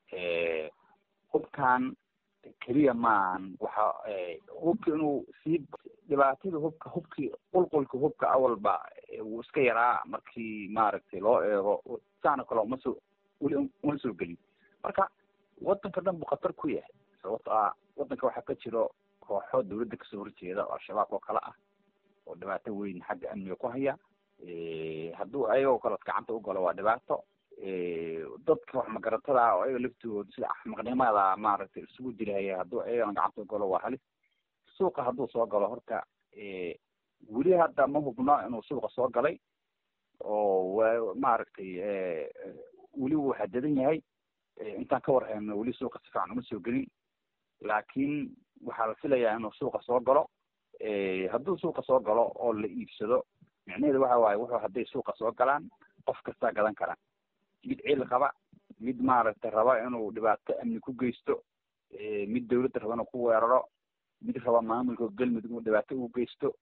hubkan keliya maahan waxa hubka inuu sii dhibaatada hubka hubkii qulqulka hubka awalba wuu iska yaraa markii maaragtay loo eego saana kale uma soo weli uma soo gelin marka wadanka dhan buu khatar ku yahay sababto ah wadanka waxaa ka jiro kooxo dawladda kasoo horjeeda oo al-shabaab oo kale ah oo dhibaato weyn xagga amniga ku haya hadduu ayagoo kale gacanta u galo waa dhibaato dadka wax magaratada ah oo ayaga laftooda sida axmaqnimada maaragtay isugu jirhaya hadduu ayagana gacanta u galo waa halis suuqa hadduu soo galo horta weli hadda ma hubno inuu suuqa soo galay oo w maaragtay weli wuu xadadan yahay intaan ka warhayno weli suuqa si fiican uma soo gelin laakiin waxaa la filayaa inuu suuqa soo galo hadduu suuqa soo galo oo la iibsado micnaheedu waxa waaye wuxuu hadday suuqa soo galaan qof kastaa gadan kara mid cil qaba mid maaragtay raba inuu dhibaato amni ku geysto mid dawladda raba inuu ku weeraro mid raba maamulka galmudug inuu dhibaato ugu geysto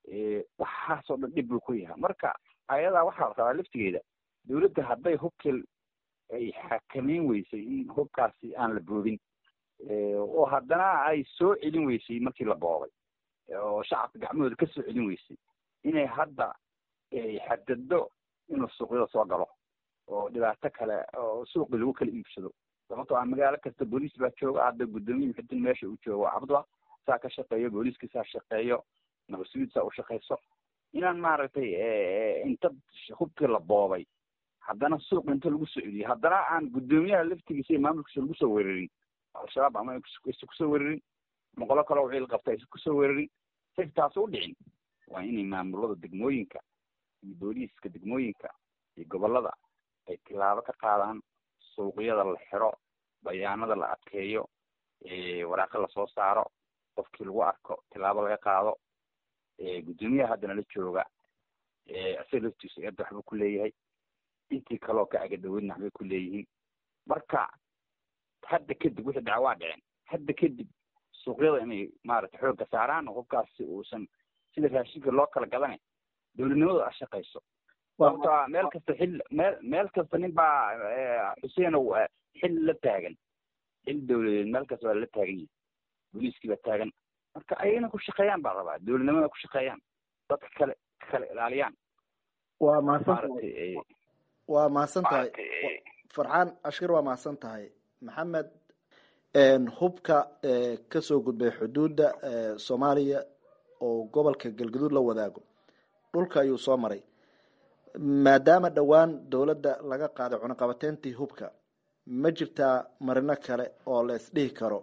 waxaasoo dhan dhib buu ku yahay marka ayadaa waxaa la rabaa laftigeeda dawladda hadday hubkii ay xakameyn weysay in hubkaasi aan la boobin oo haddana ay soo celin weysay markii la boobay oo shacabka gacmahooda ka soo celin weysay inay hadda xadado inuu suuqyada soo galo oo dhibaato kale oo suuqii lagu kala iibsado sababtoo ah magaalo kasta booliis baa jooga hadda guddoomiye muxudin meesha uu joogo cabdua saa ka shaqeeyo booliiska saa shaqeeyo nabadsugiid saa u shaqeyso inaan maaragtay inta hubkii la boobay haddana suuq inta lagu soo celiyo haddana aan guddoomiyaha laftigiisa iyo maamulkiisa lagu soo weerarin al-shabaab ama aysa kusoo weerarin moqolo kale wixii la qabta aysa kusoo weerarin say taas u dhicin waa inay maamulada degmooyinka iyo booliiska degmooyinka iyo gobolada ay tilaabo ka qaadaan suuqyada la xiro bayaanada la adkeeyo waraaqo lasoo saaro qofkii lagu arko tilaabo laga qaado guddoomiyaha haddana la jooga isaga laftiisa eedda waxbuu ku leeyahay intii kaleoo ka agadhaweydna waxbay ku leeyihiin marka hadda kadib wixii dhaca waa dhiceen hadda kadib suuqyada inay maaragtay xoogga saaraan hubkaasi uusan sida raashinka loo kala gadane dowladnimadu a shaqayso sababto meel kasta xil meel meel kasta nin baa xuseenow xil la taagan xil dawladeed meel kasta waa la taagan yahay booliiskii baa taagan marka ayagana ku shaqeeyaan baa rabaa dowladnimada ku shaqeeyaan dadka kale kale ilaaliyaan waa mahadsantahay waa mahadsan tahay farxaan ashkir waa mahadsan tahay maxamed hubka kasoo gudbay xuduudda soomaaliya oo gobolka galgaduud la wadaago dhulka ayuu soo maray maadaama dhowaan dowladda laga qaaday cunaqabateyntii hubka ma jirtaa marino kale oo la isdhihi karo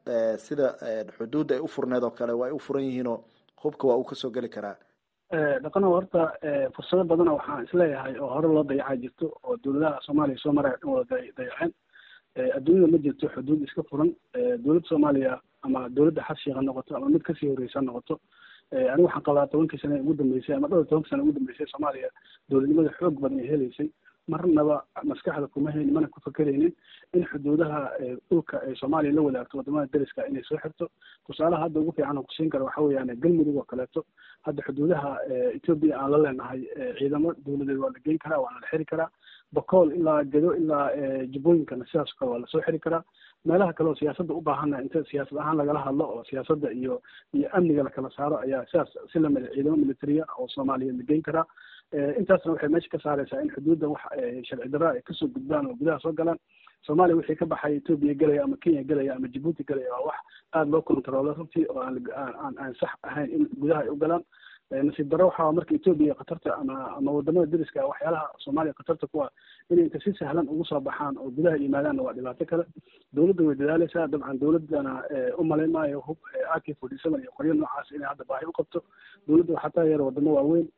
sida xuduudda ay u furneed oo kale waa ay u furan yihiinoo hubka waa uu kasoo geli karaa dhaqano horta fursado badana waxaan isleeyahay oo hore loo dayacaa jirto oo dowladaha soomaaliya soo maraya dhan wada dayaceen adduunyada ma jirto xuduud iska furan dowladda soomaaliya ama dowladda xashiik ha noqoto ama mid kasii horreysa ha noqoto anigu waxaan qabaa tobankii sane ugu dambeysay ama dhowr tobankii sane ugu dambeysay soomaaliya dowladnimada xoog badan ay helaysay marnaba maskaxda kuma haynin mana ku fakeraynin in xuduudaha dhulka ay soomaaliya la wadaagto wadamada deriska inay soo xirto tusaalaha hadda ugu fiican oo kusiin kara waxa weeyaan galmudug oo kaleeto hadda xuduudaha etoobiya aan la leenahay ciidamo dowladeed waa la geyn karaa waana la xiri karaa bokool ilaa gedo ilaa jubbooyinkana sidaas kale waa lasoo xiri karaa meelaha kale oo siyaasadda u baahana inta siyaasad ahaan lagala hadlo oo siyaasadda iyo iyo amniga lakala saaro ayaa sidaas si lamida ciidamo militariya oo soomaaliya la geyn karaa intaasna waxay meesha ka saareysaa in xuduudda wax sharci darra ay kasoo gudbaan oo gudaha soo galaan soomaaliya wixii ka baxay etoobiya gelaya ama kenya gelaya ama jibuuti gelaya waa wax aada loo controlo runtii oo aan aan aan sax ahayn in gudaha ay u galaan nasiib darro waxaa marka etoobiya khatarta ama ama wadamada deriska waxyaalaha soomaaliya khatarta kuwa inay inta si sahlan ugu soo baxaan oo gudaha yimaadaanna waa dhibaato kale dowladda way dadaaleysaa dabcan dowladdana u malayn maayo hub ak forty seven iyo qoryo noocaas inay hadda baahi u qabto dowladda waxaa taageera wadamo waaweyn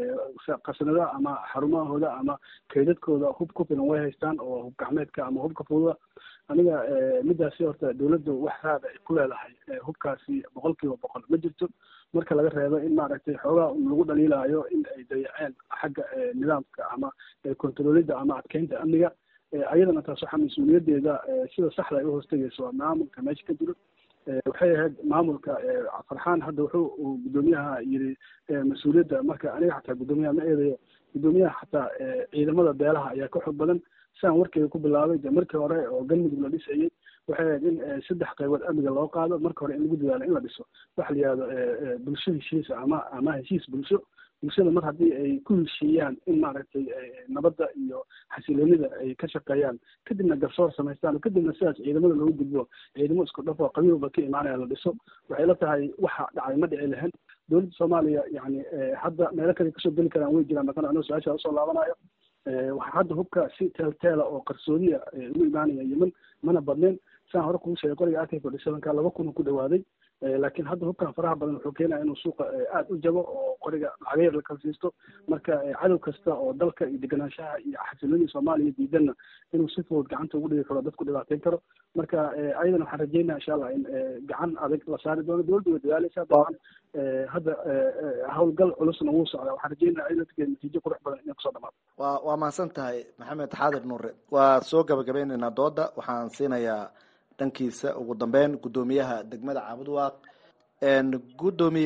qasanada ama xarumahooda ama kaydadkooda hub ku filan way haystaan oo hub gacmeedka ama hubka fududa aniga midaasi horta dowladdu wax raada ay ku leedahay hubkaasi boqol kiiba boqol ma jirto marka laga reebo in maaragtay xoogaa lagu dhaliilaayo in ay dayaceen xagga nidaamka ama controlida ama adkeynta amniga ayadana taas waxaa mas-uuliyadeeda sida saxda ay u hoostegayso waa maamulka meesha ka jiro waxay ahayd maamulka farxaan hadda wuxuu uu guddoomiyaha yiri mas-uuliyadda marka aniga xataa guddoomiyaha ma eedayo guddoomiyaha xataa ciidamada beelaha ayaa ka xog badan siaan warkeyga ku bilaabay de markii hore oo galmudug la dhisayay waxay ahayd in saddex qaybood amniga loo qaado marka hore in lagu dadaalo in la dhiso waxa la yihahdo bulsho heshiisa ama ama heshiis bulsho bulshada mar haddii ay ku heshiiyaan in maaragtay nabadda iyo xasiloonida ay ka shaqeeyaan kadibna garsoor samaystaan kadibna sidaas ciidamada loogu gudbo ciidamo isku dhafo qabiilba ka imaanaya la dhiso waxay la tahay waxa dhacay ma dhici lahayn dowladda soomaaliya yani hadda meelo kale kasoo geli karaan way jiraan dhaqan anoo su-aasha usoo laabanayo waxaa hadda hubka si teelteela oo qarsoodiya ugu imaanaya yemen mana badneen saan hore kugu sheegay qoriga ak forty sevenka laba kun ku dhawaaday laakiin hadda hubkan faraha badan wuxuu keenaya inuu suuqa aada u jabo oo qoriga lacageer la kala siisto marka cadow kasta oo dalka iyo deganaanshaha iyo xasiloonida soomaaliya diidanna inuu si fudud gacanta ugu dhigi karo dadku dhibaateyn karo marka ayadana waxaan rajeynaya insha allah in gacan adag la saari doono dowladda way dadaaleysaa dabcan hadda howlgal culusna wuu socdaa waxaan rajeynaya ayadana natiijo qurux badan inay kusoo dhamaado wa waa mahadsan tahay maxamed xaadir nuure waa soo gabagabeyneynaa dooda waxaan siinayaa dhankiisa ugu dambeyn guddoomiyaha degmada caabud waaq guddoomiye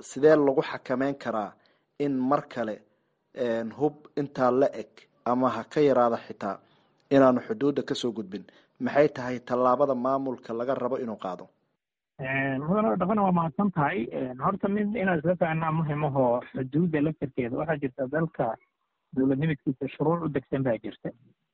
sidee lagu xakameyn karaa in mar kale hub intaa la eg ama ha ka yaraada xitaa inaanu xuduudda kasoo gudbin maxay tahay tallaabada maamulka laga rabo inuu qaado mudane dhaqana waa mahadsan tahay horta mid inaan isla fahanaa muhimaho xuduudda laftarkeeda waxaa jirta dalka dowladnimidkiisa shuruuc u degsan baa jirta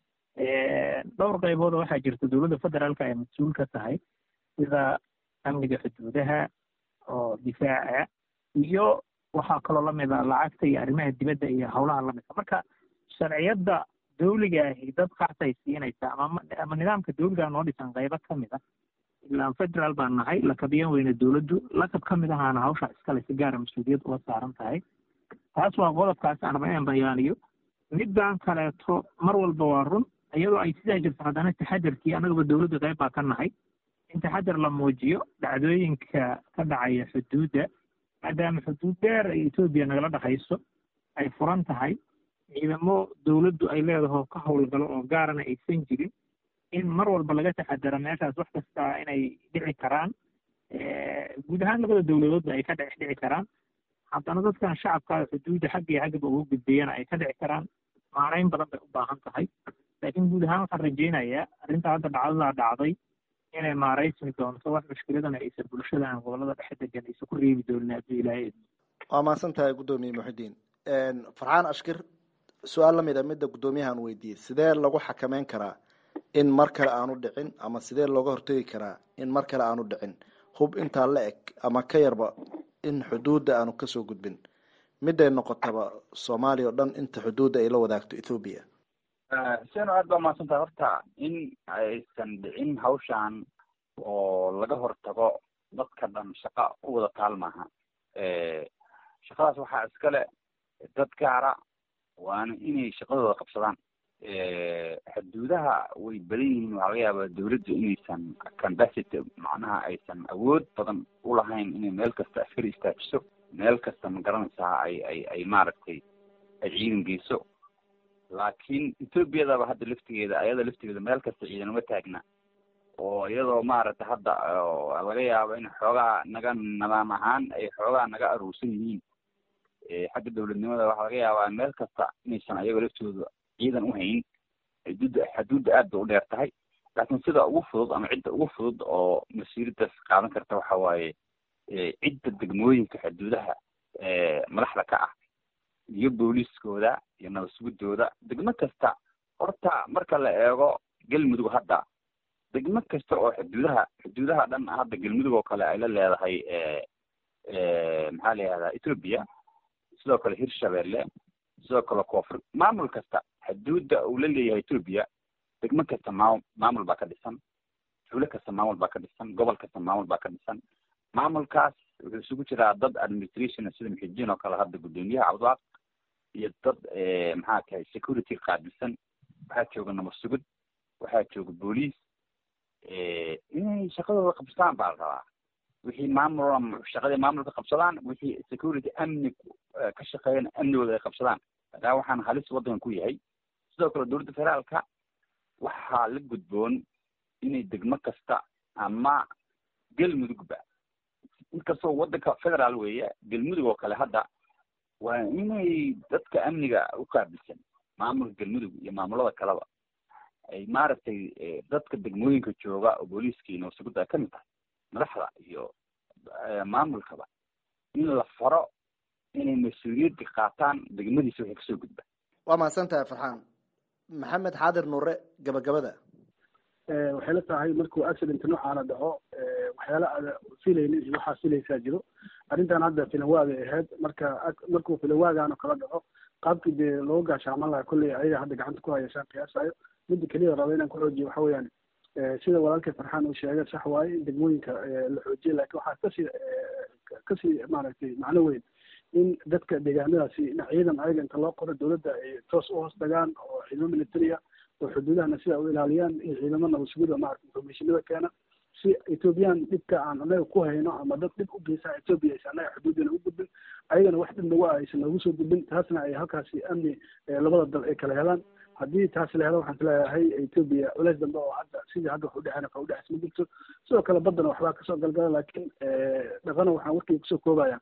dhowr qaybood waxaa jirta dowladda federaalka ay mas-uul ka tahay sida amniga xuduudaha oo difaaca iyo waxaa kaloo lamid a lacagta iyo arrimaha dibadda iyo howlaha lamidka marka sharciyadda dawliga ahi dad qaasay siinaysa ama ama nidaamka dawliga noo dhisan qaybo ka mid ah ilaan federaal baan nahay lakabiyan weyne dowladdu lakab ka mid ahaana hawsha iskale si gaara mas-uuliyad uga saaran tahay taas waa qodobkaas aan raba inaan bayaaniyo middan kaleeto mar walba waa run iyadoo ay sidaa jirto haddana taxadarkii annagaba dowladda qayb baa ka nahay in taxadar la muujiyo dhacdooyinka ka dhacaya xuduudda maadaama xuduud dheer ay etoobiya nagala dhexayso ay furan tahay ciidamo dowladdu ay leedaho ka howlgalo oo gaarana aysan jirin in mar walba laga taxadaro meeshaas wax kasta inay dhici karaan guud ahaan labada dowladoodba ay ka dhex dhici karaan haddana dadkan shacabka xuduudda xagga iyo xaggaba ugu gudbeeyana ay ka dhici karaan maanayn badan bay u baahan tahay laakiin guud ahaan waxaan rajaynayaa arrinta hadda dhacdadaa dhacday inay maaraysmi doonto wax mushkiladana aysan bulshada aan gobolada dhexe degan aysan ku reebi doonin hadduu ilaahay idmo waa mahadsan tahay guddoomiye muxidiin farxaan ashkir su-aal lamid a midda guddoomiyahan weydiiyey sidee lagu xakameyn karaa in mar kale aanu dhicin ama sidee looga hortegi karaa in mar kale aanu dhicin hub intaa la eg ama ka yarba in xuduudda aanu kasoo gudbin miday noqotaba soomaaliya oo dhan inta xuduudda ay la wadaagto ethoobiya seno aad baa mahadsan tahay horta in aysan dhicin hawshan oo laga hortago dadka dhan shaqa u wada taal maaha shaqadaas waxaa iskale dad gaara waana inay shaqadooda qabsadaan xuduudaha way badan yihiin waxaa laga yaabaa dawladdu inaysan cambacity macnaha aysan awood badan ulahayn inay meel kasta askari istaajiso meel kasta ma garanaysaa ay ay ay maaragtay ay ciidan geyso laakiin ethoobiadaba hadda laftigeeda ayada laftigeeda meel kasta ciidan uma taagna oo iyadoo maaragtay hadda laga yaabo in xoogaa naga nidaam ahaan ay xoogaa naga aruursan yihiin xagga dawladnimada waxaa laga yaabaa meel kasta inaysan ayagoo laftooda ciidan u hayn xuduudda xuduudda aad bay u dheer tahay laakiin sida ugu fudud ama cidda ugu fudud oo masiiradaas qaadan karta waxa waaye cidda degmooyinka xuduudaha madaxda ka ah iyo booliiskooda iyo nabadsuguddooda degmo kasta horta marka la eego galmudug hadda degmo kasta oo xuduudaha xuduudaha dhan hadda galmudug oo kale ay la leedahay maxaa la yihahdaa ethoobia sidoo kale hirshabelle sidoo kale koonfur maamul kasta xuduudda uu la leeyahay ethoobia degmo kasta maamul maamul baa ka dhisan xulo kasta maamul baa ka dhisan gobol kasta maamul baa ka dhisan maamulkaas wuxuu isugu jiraa dad administration sida muxidiin oo kale hadda guddoomiyaha cabdiwaaq iyo dad maxaa tahay security qaabilsan waxaa jooga nabad sugud waxaa jooga booliis inay shaqadooda qabsadaan baa la rabaa wixii maamul shaqadii maamulka qabsadaan wixii security amni ka shaqeeyana amnigooda ay qabsadaan maadaama waxaan halis waddankan ku yahay sidoo kale dowladda federaalka waxaa la gudboon inay degmo kasta ama galmudugba inkastoo waddanka federaal weeye galmudug oo kale hadda waa inay dadka amniga u qaabilsan maamulka galmudug iyo maamulada kaleba ay maaragtay dadka degmooyinka jooga oo booliiskii nabasugudda ay ka mid tahay madaxda iyo maamulkaba in la faro inay mas-uuliyadda qaataan degmadiisa waxay kasoo gudba waa mahadsan tahay farxaan maxamed xaadir nuure gabagabada waxay la tahay markuu accident noocaana dhaco waxyaala aada filaynin iyo waxaa filaysaa jiro arrintan hadda filanwaagay ahayd marka markuu filanwaagaano kala dhaco qaabkii dee looga gaashaaman lahaa kolley ayaga hadda gacanta ku hayashaan qiyaasayo midda keliya raba inaan ku xoojiyo waxa weeyaan sida walaalkay farxaan uu sheegay sax waaye in degmooyinka la xoojiya laakiin waxaa kasii kasii maaragtay macno weyn in dadka deegaanadaasi in ciidan ayaga inta loo qoro dowladda ay toos u hoos tagaan oo ciidamo military ah oo xuduudahana sida u ilaaliyaan iyo ciidamo nabadsuguda maarata informationada keena si ethoobiyan dhibka aan anaga ku hayno ama dad dhib u geysaa ethoobia aysan anaga xuduudana u gudbin ayagana wax dhib nagu ah aysan noogu soo gudbin taasna ay halkaasi amni labada dal ay kala helaan haddii taas la helo waxaan isleeyahay ethoobia culeys dambe oo hadda sidii hadda wax udhexeyn ka udhexeys ma jirto sidoo kale baddana waxbaa kasoo galgala laakiin dhaqana waxaan warkayga kusoo koobaya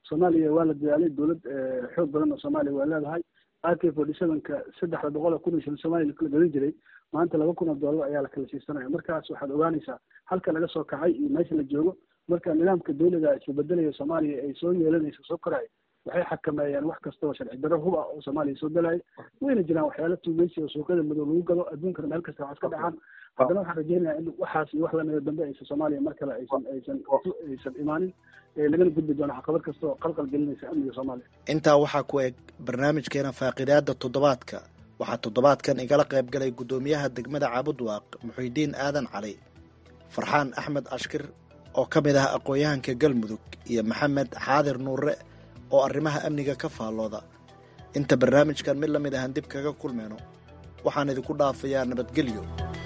soomaaliya waa la dadaalay dowlad xoog badan oo soomaaliya waa leedahay ak forty sevenka saddexda boqol oo kun iyo shilin soomaaliya lakala gadan jiray maanta laba kun oo dollar ayaa la kala siisanaya markaas waxaad ogaanaysaa halka laga soo kacay iyo meesha la joogo marka nidaamka dawliga isbeddelaya soomaaliya ay soo yeelanayso soo koraya waxay xakameeyaan wax kasta oo sharci darro hub ah oo soomaaliya soo galaya wayna jiraan waxyaala tuugeysi oo suuqyada madow lagu gado adduunkana meel kasta waxaa iska dhacaan haddana waxaan rajeynayaa in waxaas iyo wax lamida dambe aysan soomaaliya mar kale aysan aysan aysan imaanin lagana gudbi doono caqabad kasta oo qalqal gelinaysa amniga soomaaliya intaa waxaa ku eg barnaamijkeena faaqidaada toddobaadka waxaa toddobaadkan igala qayb galay guddoomiyaha degmada caabudwaaq muxuudiin aadan cali farxaan axmed ashkir oo ka mid ah aqoon-yahanka galmudug iyo maxamed xaadir nuure oo arrimaha amniga ka faallooda inta barnaamijkan mid la mid ahan dib kaga kulmayno waxaan idinku dhaafayaa nabadgelyo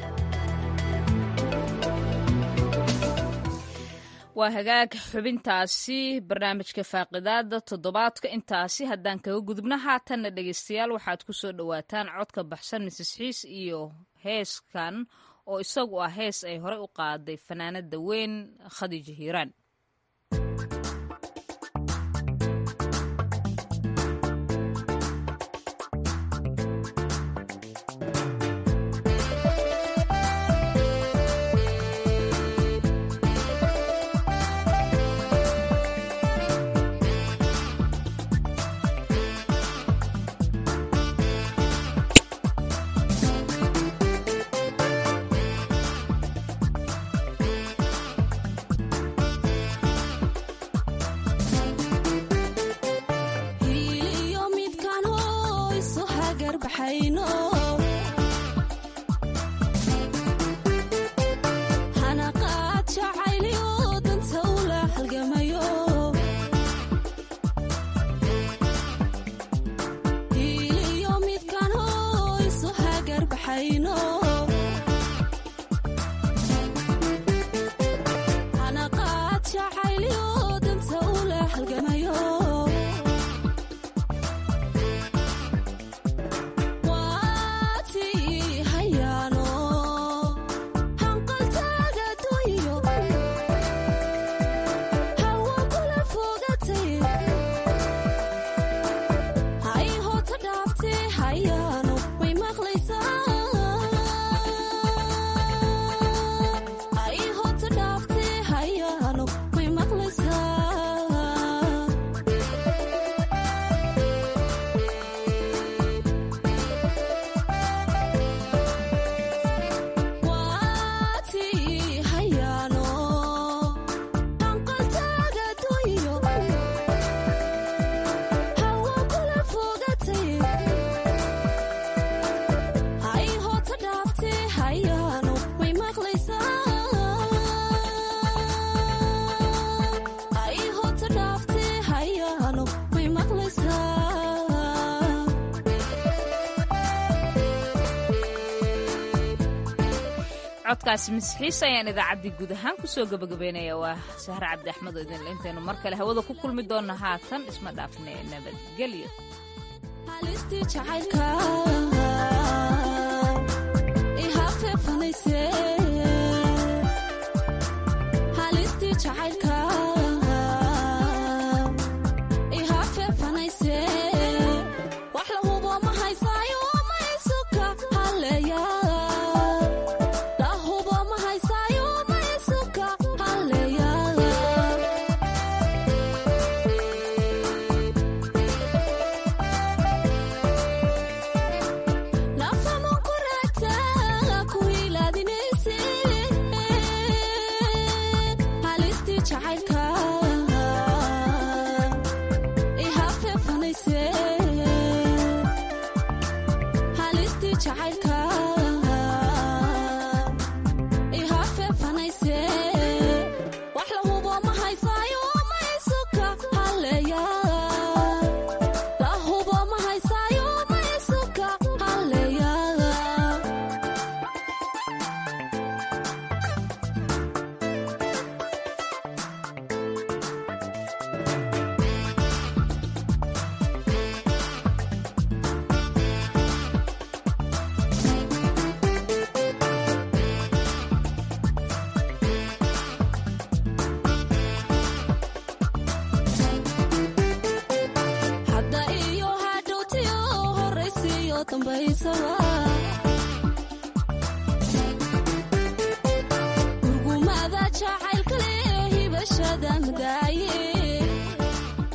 waa hagaag xubintaasi barnaamijka faaqidaada toddobaadka intaasi haddaan kaga gudubno haatanna dhegeystayaal waxaad ku soo dhowaataan codka baxsan misis xiis iyo heeskan oo isagu ah hees ay horey u qaaday fanaanada weyn khadiija hiiraan codkaasi masxiis ayaan idaacaddii guud ahaan kusoo gabagabeynaya waa sahre cabdi axmed oo idinle intaynu mar kale hawada ku kulmi doonna haatan isma dhaafne nabadgelyo dambaysaba